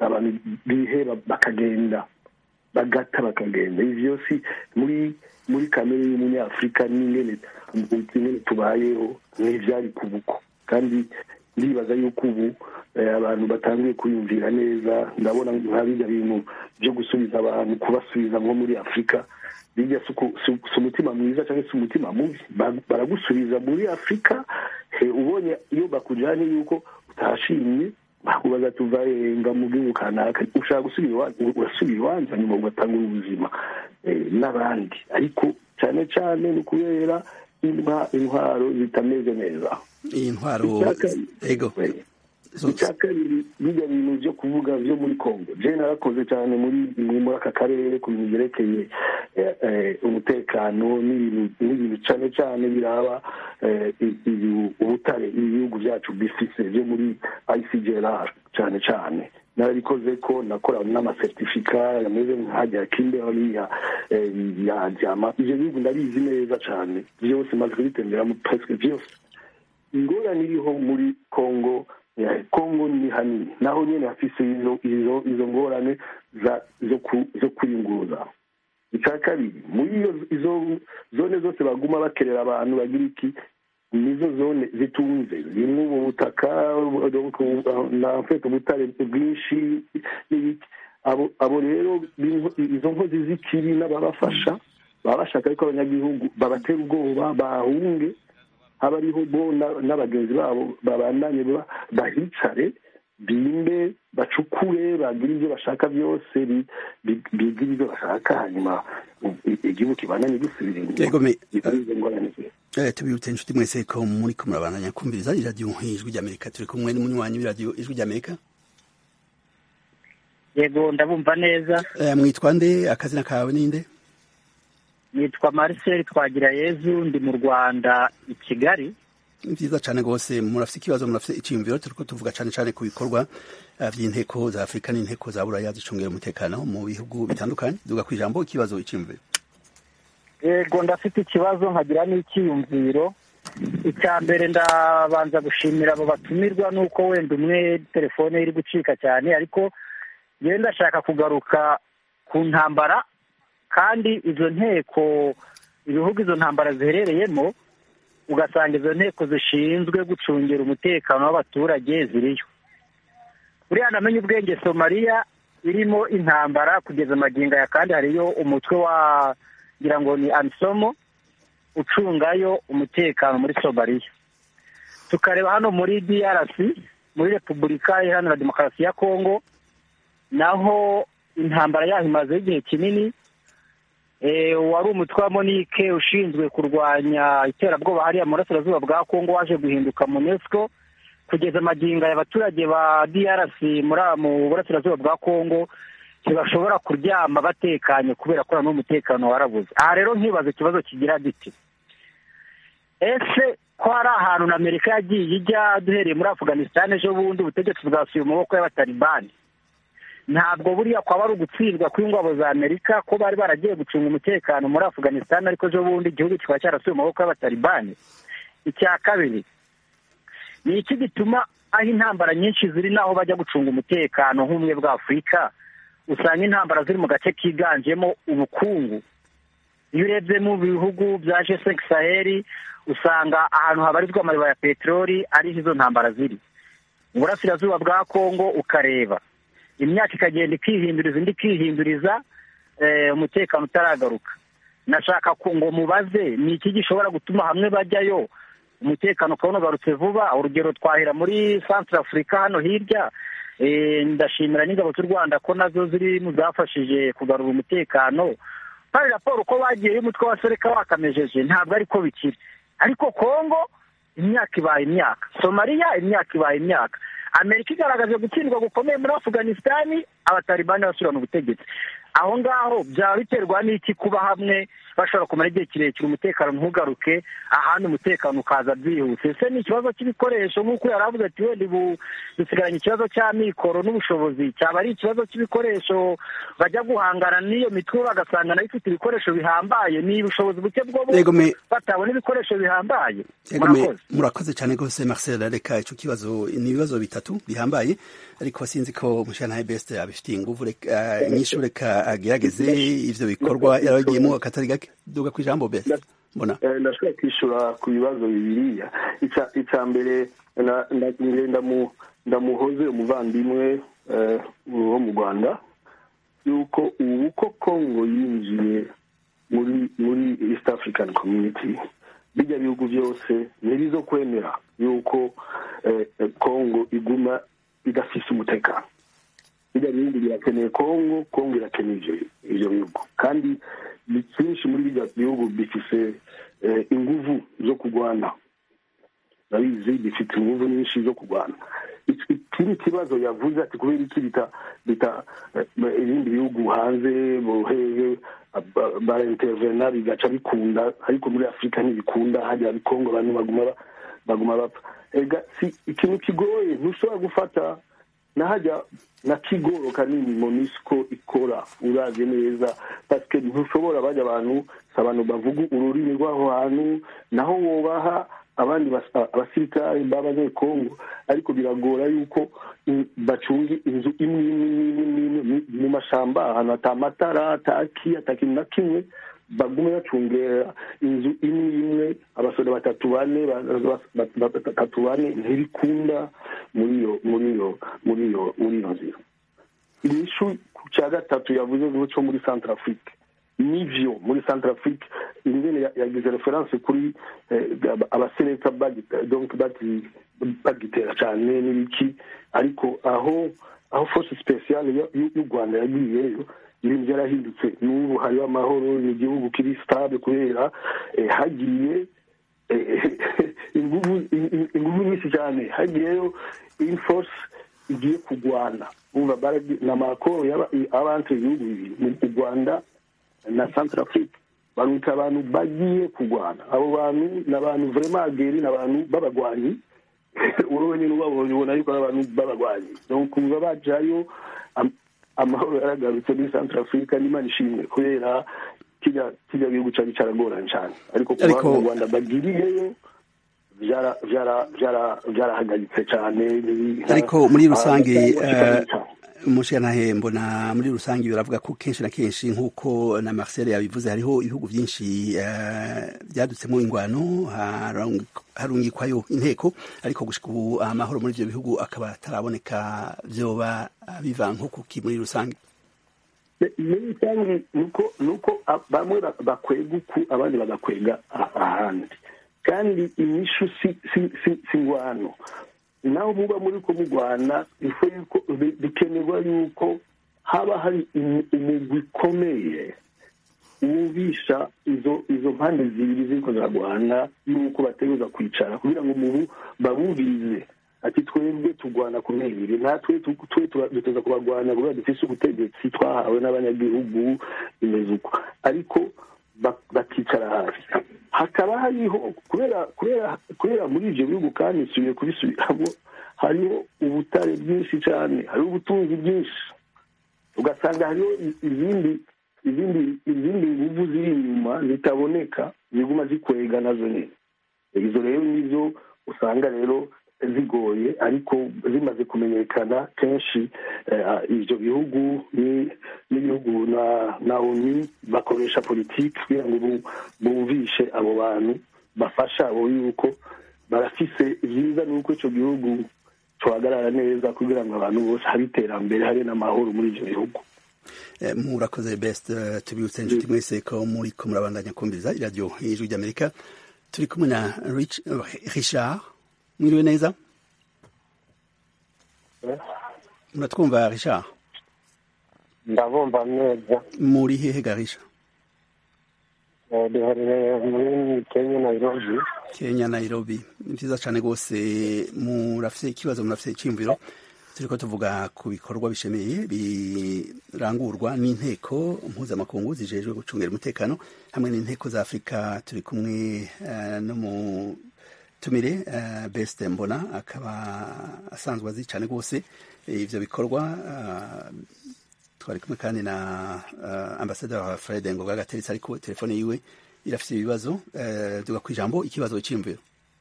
S9: abantu biheba bakagenda bagata bakagenda ivyo si muri muri kamere y'umunyafurika n'ingene ingene tubayeho ntivyari kubuko kandi ndibaza yuko ubu eh, abantu batangiye kwiyumvira neza ndabona nka bijya bintu byo gusubiza abantu kubasubiza nko muri afurika bijya si uku- si si umutima mwiza cyangwa se umutima mubi Ba- baragusubiza muri afurika he, ubonye iyo bakujyanye yuko utashimye bakubaza tuva nga mu gihugu kanaka ushaka gusubira iwanyu urasubira iwanyu hanyuma ugatanga ubuzima eh, n'abandi ariko cyane cyane ni ukubera intwa- intwaro zitameze neza
S1: iyi ntwaro
S9: Icyaka-
S1: ego
S9: icya kabiri bijya bintu byo kuvuga byo muri congo je narakoze cyane muri muri aka karere ku bintu byerekeye eh, eh, umutekano n'ibintu n'ibintu cyane cyane biraba eh, i- ibi- ubutare ibihugu byacu bifise byo muri icgrr cyane cyane narabikoze ko nakora n'amasertifika yameze nk'ajya kimberly ya eh, ya jama ivyo bihugu ndabizi neza cyane byose maze kubitemberamo presque byose ingorane iriho muri congo eh, congo ni hanini naho nyene hafise izo izo izo ngorane za zo ku, zo kwiyunguruza icya kabiri muri iyo izo zone zose baguma bakerera abantu bagira iki nizo zone zitunze zimwe ubu butaka donc, na mfite ubutare bwinshi n'ibiki abo abo rero b'inko- izo nkozi z'ikibi n'ababafasha baba bashaka ariko abanyagihugu babatera ubwoba bahunge haba ariho bo na- n'abagenzi babo babandanye ba- bahicare bimbe bacukure bagire ibyo bashaka byose bi- bi- bigire ibyo bashaka hanyuma u- i- igihugu kibandanye gisubira
S1: Yego, me-
S9: izo ngorane zose.
S1: Eh, tubibutse inshuti mwese ko muri ko murabandanya kumviriza iradiyo ijwi ry'amerika turi kumwe n'umunywanyi w'iradiyo ijwi ry'amerika
S6: yego ndabumva neza
S1: Eh, mwitwa nde akazina kawe ninde
S6: nitwa marcel twagira yezu ndi mu rwanda i kigali
S1: ni byiza cyane rwose murafite ikibazo murafite icyiyumviro turi ko tuvuga cyane cyane ku bikorwa eh, by'inteko za afurika n'inteko za buraya zicungira umutekano mu bihugu bitandukanye duga ku ijambo ikibazo icyiyumviro
S6: yego ndafite ikibazo nkagira n'icyiyumviro icya mbere ndabanza gushimira abo batumirwa nuko wenda umwe telefone ye iri gucika cyane ariko yewe ndashaka kugaruka ku ntambara kandi izo nteko ibihugu izo ntambara ziherereyemo ugasanga izo nteko zishinzwe gucungira umutekano w'abaturage ziriyo buriya namenye ubwenge somaliya irimo intambara kugeza amagingo aya kandi hariyo umutwe wa ngira ngo ni amisomo ucungayo umutekano muri somaliya tukareba hano muri drc muri repubulika iharanira demokarasi ya kongo naho intambara yaho imazeho igihe kinini Eh, wari umutwe wa monike ushinzwe kurwanya iterabwoba hariya mu burasirazuba bwa kongo waje guhinduka munesco kugeza amagingo aya abaturage ba drc muri mu burasirazuba bwa kongo ntibashobora kuryama batekanye kubera ko noneho umutekano warabuze aha rero nkibaza ikibazo kigira giti ese ko hari ahantu na amerika yagiye ijya duhereye muri afghanistan ejo bundi ubutegetsi bwasuye mu maboko y'abatalibani ntabwo buriya kwaba ari ugutsindwa kw'ingabo za amerika ko bari baragiye gucunga umutekano muri afghanistan ariko ejo bundi igihugu kikaba cyarasuye mu maboko y'abatalibani icya kabiri ni iki gituma aho intambara nyinshi ziri n'aho bajya gucunga umutekano nk'ubumwe bwa afurika usanga intambara ziri mu gace kiganjemo ubukungu iyo urebye mu bihugu bya jesek saheli usanga ahantu habarizwa amariba ya peteroli ariho izo ntambara ziri mu burasirazuba bwa kongo ukareba imyaka ikagenda ikihinduriza indi ikihinduriza eh, umutekano utaragaruka nashaka ku- ngo mubaze ni iki gishobora gutuma hamwe bajyayo umutekano ukabona ugarutse vuba urugero twahera muri centre afurika hano hirya Eh, ndashimira n'ingabo z'u rwanda ko nazo ziri mu zafashije kugarura umutekano hari raporo uko bagiye umutwe wa sereka wakamejeje ntabwo ariko bikiri ariko kongo imyaka ibaye imyaka somaliya imyaka ibaye imyaka amerika igaragaje gutsindwa gukomeye muri afghanistan abatalibani basubirana ubutegetsi aho ngaho byaba biterwa n'iki kuba hamwe bashobora kumara igihe kirekire umutekano ntugaruke ahandi umutekano ukaza byihuse ese ni ikibazo cy'ibikoresho nk'uko yari avuze ati wenda ubu dusigaranye ikibazo cy'amikoro n'ubushobozi cyaba ari ikibazo cy'ibikoresho bajya guhangana n'iyo mitwe bagasanga nayo ifite ibikoresho bihambaye ni ubushobozi buke bwo bo
S1: Yego, me-
S6: batabona ibikoresho bihambaye
S1: Yego, me-
S6: murakoze
S1: murakoze cyane rwose marcel reka icyo kibazo ni ibibazo bitatu bihambaye ariko sinzi ko mushana best abifitiye ingufu reka inyishu reka agerageze ivyo bikorwa yaragiyemo akatari gake duga ku ijambo best mbona
S9: Eh, ndashobora kwishyura ku bibazo bibiriya Ica- icya mbere na- na- nge ndamu- ndamuhoze umuvandimwe eh, wo mu rwanda yuko ubu ko kongo yinjiye muri muri east african community bijya bihugu byose ntibizo kwemera yuko eh, eh, kongo iguma idafise umutekano bijya bihugu birakeneye kongo kongo irakeneye ivyo ivyo bihugu kandi ni byinshi muri bijya bihugu bifise eh, inguvu zo kurwana nabizi bifite inguvu nyinshi zo kurwana Iki- ikindi kibazo yavuze ati kubera iki bita bita eh, ibindi bihugu hanze bohehe ba- baraintervena bigaca bikunda ariko muri afurika ntibikunda hajya bikongo abantu baguma ba- baguma bapfa ega si ikintu kigoye ntushobora gufata nahajya na kigoro kanini monisco ikora uravye neza paske ntushobora bajya abantu si abantu bavuga ururimi rw'aho hantu naho wobaha abandi bas- abasirikare b'abanyekongo ariko biragora yuko mm, bacunga inzu imwe imwe imwe imwe imwe mu- mu mashamba ahantu ata matara ataki atakintu na kimwe bagume bacungera inzu imwe imwe abasore batatu bane ba- ba- ba- ba- batatu bane ntibikunda muri iyo muri iyo muri iyo muri iyo nzira inyishu ku cya gatatu yavuze ngo cyo muri centre afrique nivyo muri centre afrique ingene ya- yagize reference kuri eh, aba- abaseneta bagita- donc bati- bagitera cyane n'ibiki ariko aho aho force speciale ya- y'u y'u rwanda yagiyeyo ibintu byarahindutse n'ubu hariho amahoro ni igihugu kiri stable kubera eh, hagiye eh, inguvu in- in- inguvu nyinshi cyane hagiyeyo inforce igiye kurwana umva baragi- na makoro y'abantu ibihugu bibiri mu rwanda na centre afrique barwita abantu bagiye kurwana abo bantu ni abantu vraiment ageri ni abantu b'abagwanyi urowe nyine ubabonye ubona yuko ari abantu b'abagwanyi donc kuva bajayo am- amahoro yaragarutse muri centre afrique n'imana ishimwe kubera kirya kirya gihugu cyari caragoranye cyane ariko kuba
S1: Ariko-
S9: mu rwanda bagiriyeyo vyara- vyara- vyara- vyarahagaritse cyane ni-
S1: ariko muri rusange
S9: Ah,
S1: eh, umushyiranahe mbona muri rusange biravuga ko kenshi na kenshi nk'uko na marcel yabivuze hariho ibihugu byinshi eh, byadutsemo ingwano harung- harungikwayo inteko ariko gushika ubu amahoro muri ibyo bihugu akaba ataraboneka vyoba biva nko kuki muri rusange
S9: muri rusange nuko nuko a- bamwe ba- bakwega uku abandi bagakwega a- ahandi kandi inyishu si si si si ngwano naho muba muri ko mugwana ifu yuko bi- bikenerwa yuko haba hari umu- umugwi ukomeye wumvisha izo izo mpande zibiri ziriko ziragwana yuko bategereza kwicara kugira ngo mubu babumvirize ati twebwe turwana ku ntebiri natwe tu- twe tuba- duteza kubagwana kubera dufise ubutegetsi twahawe n'abanyagihugu bimeze uko ariko ba- bakicara hasi hakaba hariho kubera kubera kubera muri ivyo bihugu kandi nsubiye kubisubiramo hariho ubutare bwinshi cyane hariho ubutunzi bwinshi ugasanga hariho i- izindi izindi izindi nguvu ziri inyuma zitaboneka ziguma zikwega nazo nyine izo rero nizo usanga rero zigoye ariko zimaze kumenyekana kenshi eh, ivyo bihugu ni- n'ibihugu na na onu bakoresha politiki kugira ngo bu- bumvishe abo bantu bafasha abo yuko barafise vyiza nuko ico gihugu cohagarara neza kugira ngo abantu bose habe iterambere habe n'amahoro muri ivyo bihugu
S1: Eh, murakoze best eh, tubibutse inshuti mwese ko muri ko murabandanya kumviriza iradiyo y'ijwi ry'amerika turi kumwe na Rich- eh, richard mwiriwe neza muratwumva richard
S11: ndabumva neza
S1: muri hehe garisha
S11: Eh, duherereye muri kenya nairobi
S1: kenya nairobi ni vyiza cane rwose murafise ikibazo murafise iciyumviro turiko tuvuga ku bikorwa bishemeye birangurwa n'inteko mpuzamakungu zijejwe gucungira umutekano hamwe n'inteko za afurika turi kumwe uh, no mu tumire uh, best mbona akaba asanzwe azi cyane rwose ivyo bikorwa uh, twari kumwe kandi na uh, ambasaderi fred ngoga gateretse ariko telefone yiwe irafite ibibazo uh, duga ku ijambo ikibazo cy'imviro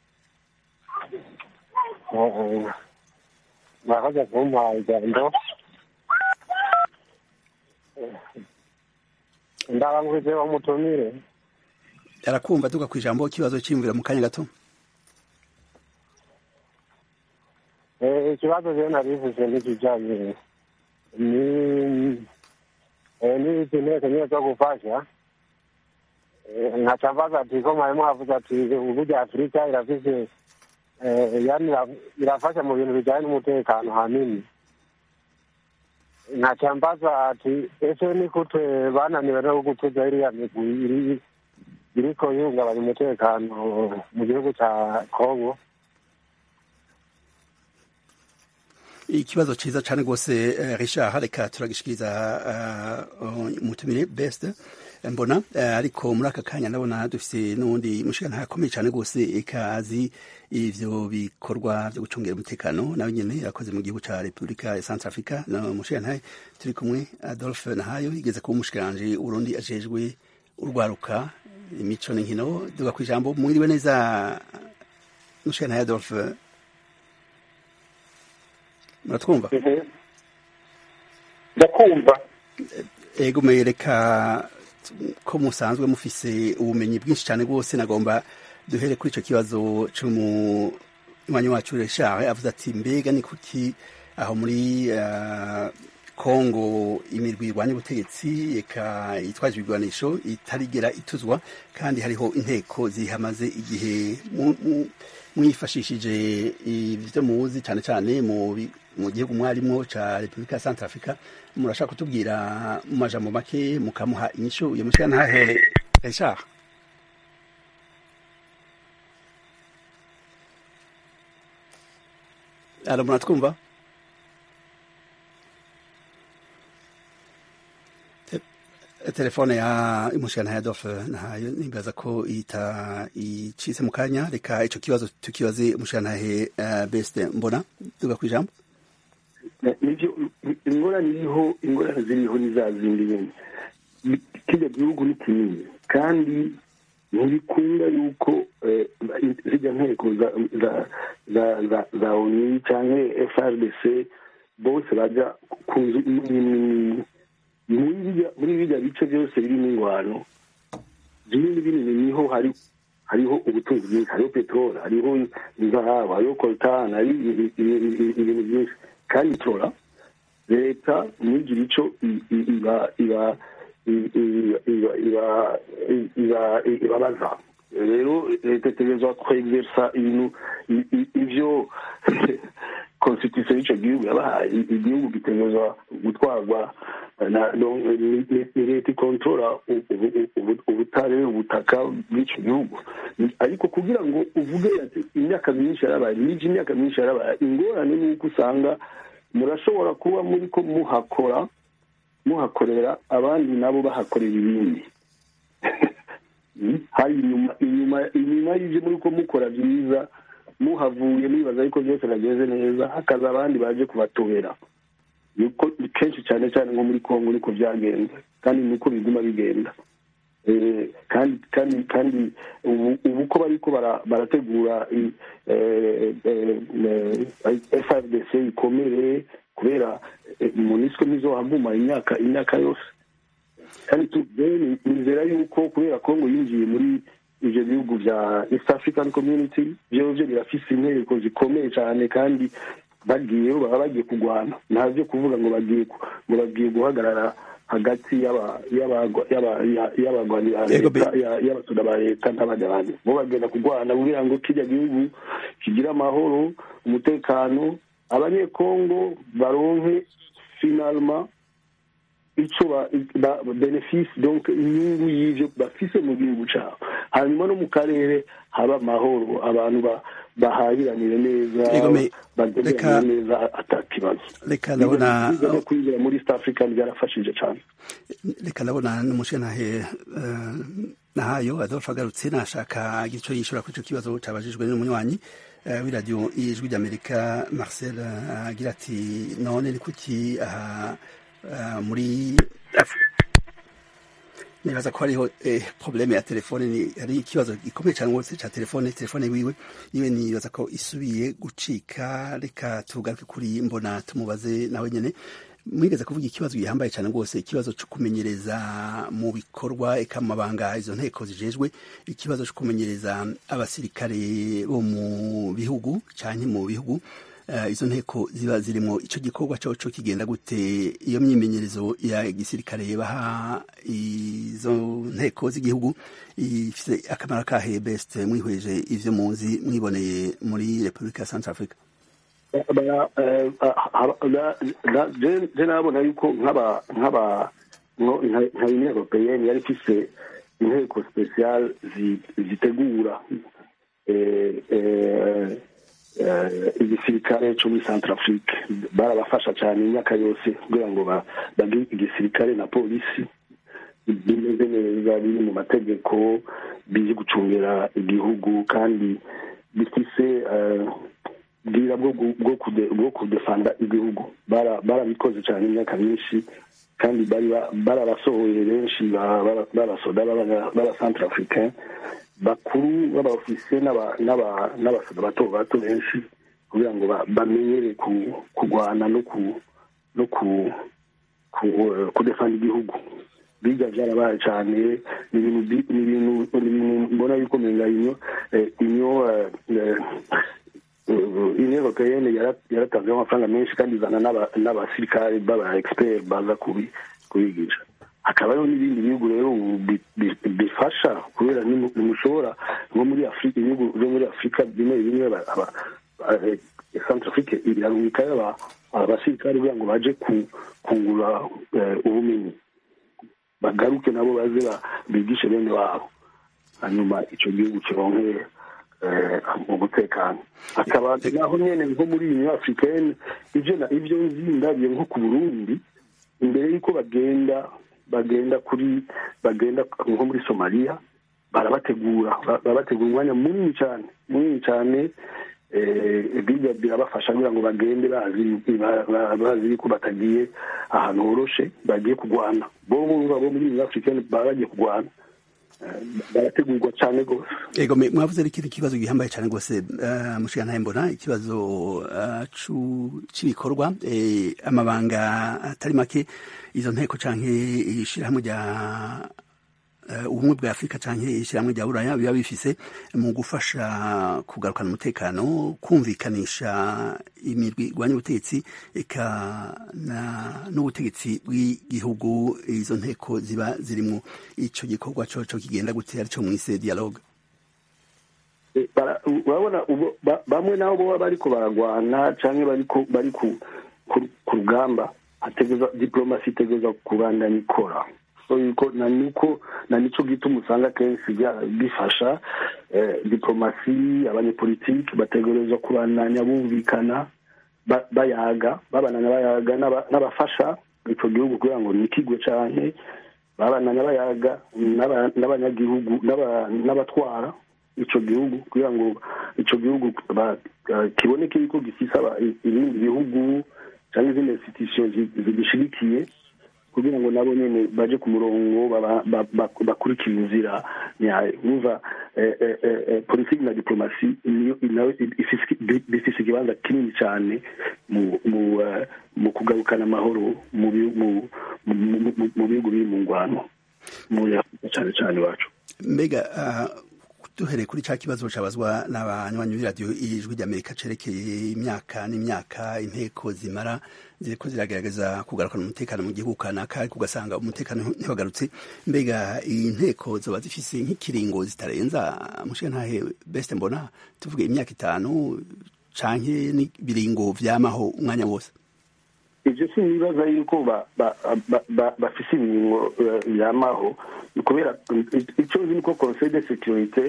S11: murakoze kumpa ijambo ndabanguze umutumire
S1: arakumva duga ku ijambo ikibazo cy'imviro mu kanya gato
S11: ikibazo rero narivuze n'ikijyanye n'izi nteko nyine zo gufasha nkaca mbaza ati ko mwarimu avuze ati uburyo afurika irafise yani irafasha mu bintu bijyanye n'umutekano hanini nkaca mbaza ati ese ni kute bananiwe no gutuza iriya migwi iriko ihungabanya umutekano mu gihugu ca kongo
S1: ikibazo cyiza cyane rwose richard reka turagishikiriza umutumire best mbona ariko muri aka kanya ndabona dufite n'ubundi mushikana akomeye cyane rwose ikazi ivyo bikorwa byo gucungira umutekano nawe nyene yakoze mu gihugu ca repubulika ya centre africa no mushikana turi kumwe adolphe nahayo igeze kuba umushikiranje urundi ajejwe urwaruka imico n'inkino duga ku ijambo mwiriwe neza mushikana adolphe muratwumva
S5: ndakumva
S1: ego reka ko musanzwe mufise ubumenyi bwinshi cyane rwose nagomba duhere kuri icyo kibazo cy'umunywanyi wacu Richard avuze ati mbega ni kuki aho muri kongo imirwi irwanya ubutegetsi eka yitwaje ibigwanisho itarigera ituzwa kandi hariho inteko zihamaze igihe mwifashishije ibyo muzi cyane cyane mu mu gihugu mwarimo ca repubulika ya centre africa murashaka kutubwira mu majambo make mukamuha inyishu iyo mushika ntahe richard alo muratwumva telefone ya imushikana ya Adolphe nahayo nimbaza ko ita icise mu kanya reka ico kibazo tukibaze umushikanahe uh, best mbona duga kwijambo
S9: nivyo ingorane iriho ingorane ziriho ni za zindi nyene kirya gihugu ni kinini kandi ntibikunda yuko zijya nteko za oni canke frdc bose baja ku nzu nini muri bijya bice byose birimo ingwano binini binini niho hari hariho ubutunzi bwinshi hariho peteroli hariho inzahabu hariho koltani hari ibintu byinshi kandi tora leta ntigira icyo iba iba ibabaza rero leta itegerezwa kwegeresa ibintu ibyo constitution y'icyo gihugu yabahaye igihugu gitegerezwa gutwarwa ni leta ikontorora ubutare ubutaka bw'icyo gihugu ariko kugira ngo uvuge ati imyaka myinshi yarabaye n'iki imyaka myinshi yarabaye ingorane ni uko usanga murashobora kuba muri ko muhakora muhakorera abandi nabo bahakorera ibindi hari inyuma inyuma inyuma y'ibyo muri ko mukora byiza muhavuye mwibaza yuko byose nageze neza hakaza abandi baje kubatobera niko kenshi cyane cyane nko muri kongo niko byagenze kandi niko biguma bigenda kandi kandi kandi ubu ko bariko barategura frdc ikomere kubera munisiko ntizohaguma imyaka imyaka yose kandi nizera yuko kubera kongo yinjiye muri ivyo bihugu vya east african community vyovyo birafise inteko zikomeye cyane kandi bagiye baba bagiye kurwana nta byo kuvuga ngo bagiye ngo bagiye guhagarara hagati y'abagwanyi ba leta y'abasuda ba leta n'abandi bandi bo bagenda kurwana kugira ngo kirya gihugu kigire amahoro umutekano abanyekongo baronke finalma ico benefisi donc inyungu y'ivyo bafise mu gihugu cabo hanyuma no mu karere haba amahoro abantu bahahiranire neza
S1: Egome,
S9: bagenderanire
S1: reka-
S9: neza atakibazo
S1: reka ndabona
S9: Biga no kwinjira muri east africa byarafashije cyane
S1: reka ndabona n'umushenahe uh, nahayo adolphe agarutse nashaka igico yishura kuri ico kibazo cabajijwe n'umunywanyi uh, w'iradiyo y'ijwi ry'amerika marcel uh, agira ati none ni kuki aha uh, muri Af- nibaza ko hariho eh, probleme ya telefone ni hari ikibazo gikomeye cyane rwose ca telefone telefone wiwe iwe nibaza ko isubiye gucika reka tugaruke kuri mbona tumubaze nawe nyene mwigeze kuvuga ikibazo gihambaye cyane rwose ikibazo cyo kumenyereza mu bikorwa eka mu mabanga izo nteko zijejwe ikibazo cyo kumenyereza abasirikare bo mu bihugu cyane mu bihugu uh, izo nteko ziba zirimo ico gikorwa cyo cyo kigenda gute iyo myimenyerezo ya gisirikare baha izo nteko z'igihugu ifite akamaro kahe best mwihweje ivyo muzi mwiboneye muri Republika ya Central Africa
S9: Bara- eh, ah, ah, na- na- je je nabona yuko nk'aba nk'aba nko- nka nka union européenne yari ifise inteko special zi- zitegura eh, eh, eh, igisirikare cyo muri centrafrique barabafasha cyane imyaka yose kugira ngo ba- bagire igisirikare na polisi bimeze neza biri mu mategeko bizi gucungira igihugu kandi bifise eh, bwira bwo gu- bwo kude- bwo kudefanda igihugu Bara- barabikoze cyane imyaka myinshi kandi bari ba- barabasohoye benshi ba- bara- b'abasoda b'abanya- b'abacentre africain bakuru b'abaofisiye n'aba- n'aba- n'abasoda bato bato benshi kugira ngo ba- bamenyere ku- kurwana no ku no ku ku- kudefanda igihugu biga byarabaye cyane ni ibintu bi- ni ibintu ni ibintu mbona yuko menga inyo eh, inyo eh, eh, union européenne yara- yaratanzeho amafaranga menshi kandi izana n'aba- n'abasirikare b'aba expert baza kubi- kubigisha hakaba hariho n'ibindi bihugu rero ubu bi- bi- bifasha kubera nimu- nimushobora nko muri afurika ibihugu byo muri afurika bimwe bimwe ba- aba- eh, centre afrique irarungikayo aba- abasirikare kugira ngo baje ku- kungura eh, ubumenyi bagaruke nabo baze ba- bigishe bene wabo hanyuma icyo gihugu kironke eh, umutekano hakaba naho nyene nko muri union africaine ivyo na- ivyo nzi ndabiye nko ku burundi imbere y'uko bagenda bagenda kuri bagenda nko muri somaliya barabategura ba- barabategura umwanya munini cyane munini cyane eh, biga birabafasha kugira ngo bagende bazi ba- ba- bazi yuko batagiye ahantu horoshe bagiye kurwana bo bumva bo muri union africaine baba bagiye kurwana Eh, barategurwa cyane rwose
S1: Ego me- mwavuze ari ikintu kibazo gihambaye cyane rwose uh, mushiga ntaye mbona ikibazo uh, cu- c'ibikorwa eh, amabanga atari make izo nteko canke ishirahamwe rya uh, ubumwe bwa afurika canke ishirahamwe rya buraya biba bifise mu gufasha kugarukana umutekano kumvikanisha imirwi igwanya ubutegetsi eka na- n'ubutegetsi bw'igihugu izo nteko ziba zirimwo ico gikorwa coco kigenda gute arico mwise dialogue
S9: Eh, bara- urabona ubo- ba- bamwe nabo boba bariko baragwana canke bariko bari ku ku- ku rugamba hategereza diplomasi itegereza kubandanya ikora so yuko na niko na nico gituma usanga kenshi bya- bifasha eh, diplomasi abanyepolitiki bategereza kubandanya bumvikana ba- bayaga babananya bayaga n'aba- n'abafasha ico gihugu kugira ngo nikigwe canke babananya bayaga n'aba- n'abanyagihugu n'aba- n'abatwara ico gihugu kugira ngo ico gihugu ba- eh, kiboneke yuko gifise aba- ibindi bihugu cyangwa izindi institution zi- zigishigikiye kugira ngo nabo nyene baje ku murongo baba- ba- ba- bakurikira inzira nyayo numva eh, eh, eh, eh, politiki na diplomasi niyo nayo ifise- bi- bifise ikibanza kinini cyane mu mu eh, mu kugarukana amahoro mu bi- mu- mu- mu- mu- mu bihugu biri mu ngwano muri afurika cyane cyane iwacu
S1: mbega uh, duhereye kuri ca kibazo cabazwa n'abanywanyi b'iradiyo ijwi ry'amerika cerekeye imyaka n'imyaka inteko zimara ziriko ziragerageza kugarukana umutekano mu gihugu kanaka ariko ugasanga umutekano ntibagarutse mbega iyi nteko zoba zifise nk'ikiringo zitarenza mushiga ntahe best mbona tuvuge imyaka itanu canke n'ibiringo vyamaho umwanya wose
S9: ibyo si ibibazo yuko ba- ba- ba- ba- bafise ibingo eh, byamaho kubera icyo nzi niko conseil de sécurité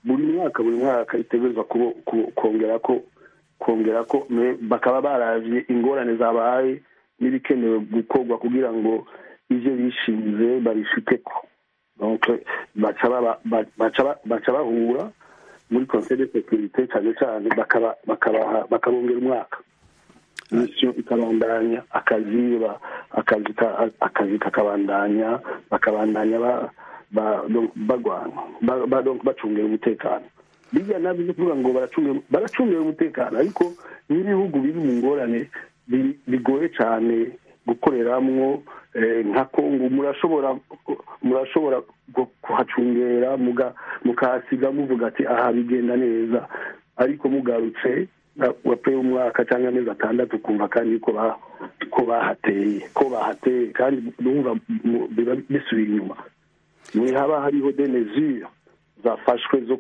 S9: buri mwaka buri mwaka itegerezwa kubo- ku- kongera ko kongera ko me- bakaba baravye ingorane zabaye n'ibikenewe gukorwa kugira ngo ivyo bishinze babishikeko donc baca baba- ba- baca ba- baca bahura muri conseil de sécurité cyane cyane bakaba bakabaha bakabongera umwaka mission ikabandanya akazi ba- akazi ka- akazi kakabandanya bakabandanya ba- ba- donc bagwana ba- ba- donc bacungera umutekano bijya nabyo byo kuvuga ngo baracungira baracungira umutekano ariko n'ibihugu biri mu ngorane bi- bigoye cyane gukoreramwo eh, nka kongo murashobora murashobora gu- kuhacungera muga- mukahasiga muvuga ati aha bigenda neza ariko mugarutse na- wapeye umwaka cyangwa amezi atandatu ukumva kandi ko ba- ko bahateye ko bahateye kandi numva mu- biba bisubira inyuma ni haba hariho de mesure zafashwe zo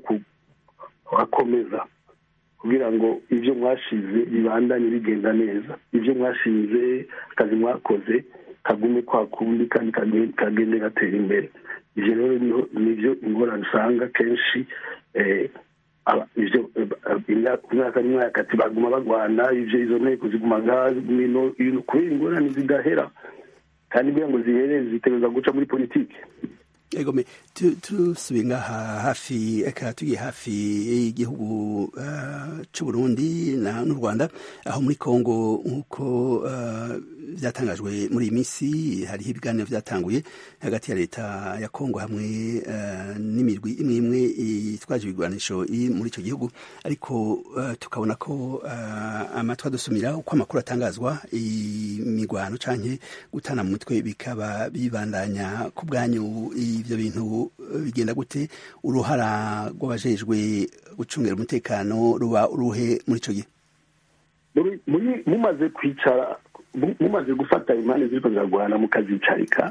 S9: kuhakomeza kugira ngo ibyo mwashize bibandanye bigenda neza ibyo mwashize akazi mwakoze kagume kwa kundi kandi kage- kagende gatera imbere ivyo rero niho- nivyo ingorane usanga kenshi eh, aba- ivyo eh, imyaka imyaka n'imyaka ati baguma bagwana ivyo izo nteko ziguma ngaha ziguma ino ino kubera ingorane zidahera kandi kugira ngo zihere zitegereza guca muri politiki
S1: egome tu- tusubiye ngaha hafi eka tugiye hafi y'igihugu uh, c'uburundi na n'u rwanda aho muri kongo nk'uko uh, vyatangajwe muri iyi minsi hariho ibiganiro vyatanguye hagati ya leta ya kongo hamwe uh, n'imirwi imwe imwe itwaje ibigwanisho iri muri ico gihugu ariko uh, tukabona ko uh, amatwi adusumira uko amakuru atangazwa imigwano canke gutana mu mitwe bikaba bibandanya ku bwanyu ivyo bintu eh, bigenda gute uruhara rw'abajejwe gucungira umutekano ruba uruhe muri ico gihe
S9: muri muri- mumaze kwicara mu- mumaze gufata impande ziriko ziragwana mukazicarika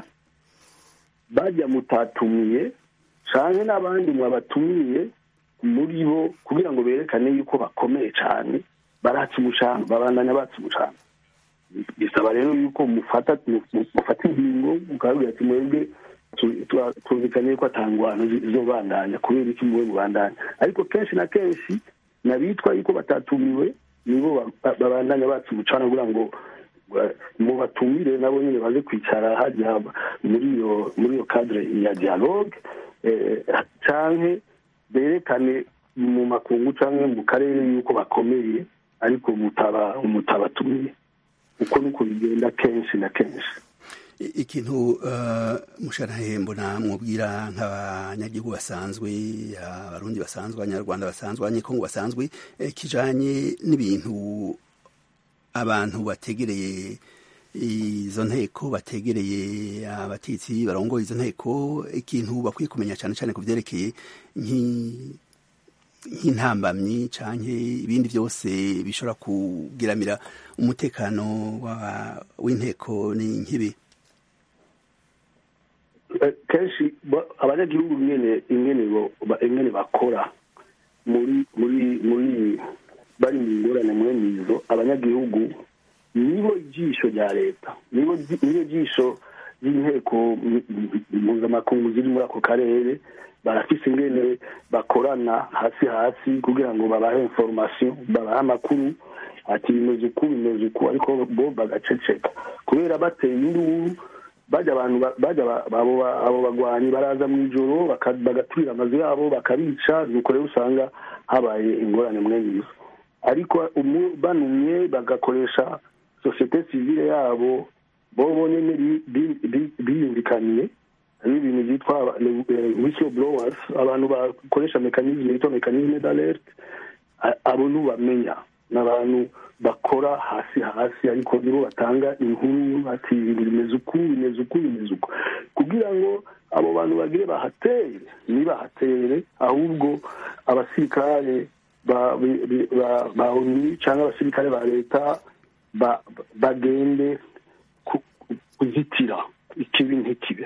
S9: bajya mutatumiye canke n'abandi mwabatumiye muri bo kugira ngo berekane yuko bakomeye cane baraca umucanga babandanya baca umucanga bisaba rero yuko mufata mu- mu- mufata ingingo mukababwira ati mwebwe tu- tu- twumvikanye ko atangwano zizobandanya kubera iki muwe mubandanya ariko kenshi na kenshi n'abitwa yuko batatumiwe nibo ba- ba- babandanya baca umucana kugira ngo eh, mubatumire nabo nyine baze kwicara hajya muri iyo muri iyo cadre ya dialogue eh, canke berekane mu makungu canke mu karere yuko bakomeye ariko mutaba mutabatumiye uko niko bigenda kenshi na kenshi
S1: I- ikintu uh, mushanahe mbona mwubwira nk'abanyagihugu basanzwe abarundi basanzwe abanyarwanda basanzwe abanyekongo basanzwe eh, kijanye n'ibintu abantu bategereye izo nteko bategereye abatetsi barongoye izo nteko ikintu bakwiye kumenya cyane cyane ku vyerekeye nki- nk'intambamyi canke ibindi byose bishobora kugiramira umutekano wa- w'inteko ni nk'ibi
S9: Eh, kenshi ba- abanyagihugu ingene ingene bo- ba- ingene bakora muri muri muri bari mu ngorane mwene izo abanyagihugu nibo jisho rya leta nibo ji- nibo jisho y'inteko m- m- mpuzamakungu ziri muri ako karere barafise ingene bakorana hasi hasi kugira ngo babahe information babahe amakuru ati bimeze uku bimeze uku ariko bo bagaceceka kubera bateye induru bajya abantu ba- bajya ba- abo ba- abo bagwanyi baraza mu ijoro baka- bagaturira amazu yabo bakabica nuko rero usanga habaye ingorane mwene izo ariko umu- banumye bagakoresha sosiyete sivile yabo bo bonyene bi- bi- bi- biyumvikaniye hari ibintu byitwa whistle blowers abantu bakoresha mekanisme yitwa mekanisme d'alerte A- abo ntubamenya ni abantu bakora hasi hasi ariko nibo batanga inkuru ati ibintu bimeze uku bimeze uku bimeze uku kugira ngo abo bantu bagire bahatere ntibahatere ahubwo abasirikare ba bi- bi- ba- ba onu cyangwa abasirikare ba leta ba- bagende ku- kuzitira ikibi ntikibe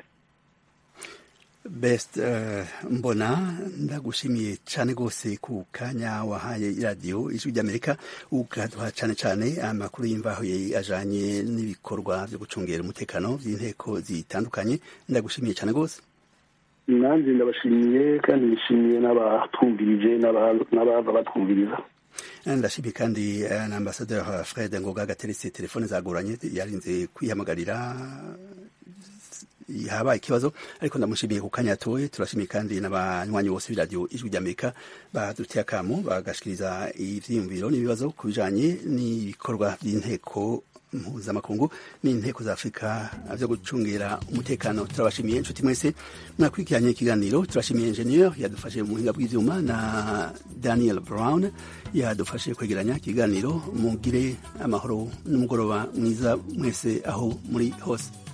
S1: best uh, mbona ndagushimiye cyane rwose ku kanya wahaye iradiyo ijwi ry'amerika ukaduha cyane cyane amakuru y'imvaho ajanye n'ibikorwa byo gucungera umutekano by'inteko zitandukanye ndagushimiye cyane rwose
S9: nanjye ndabashimiye kandi nishimiye n'abatwumvirije n'abava batwumviriza
S1: ndashimiye kandi na ambasaderi fred ngoga gateretse telefone zagoranye yarinze kwihamagarira habaye ikibazo ariko ndamushimiye ku kanya yatoye turashimiye kandi n'abanywanyi bose b'iradiyo ijwi ry'amerika baduteye akamo bagashikiriza ivyiyumviro n'ibibazo ku bijanye n'ibikorwa by'inteko mpuzamakungu n'inteko za afurika vyo gucungira umutekano turabashimiye inshuti mwese mwakurikiranye ikiganiro turashimiye ingenieur yadufashe mu buhinga bw'ivyuma na daniel brown yadufashe kwegeranya ikiganiro mugire amahoro n'umugoroba mwiza mwese aho muri hose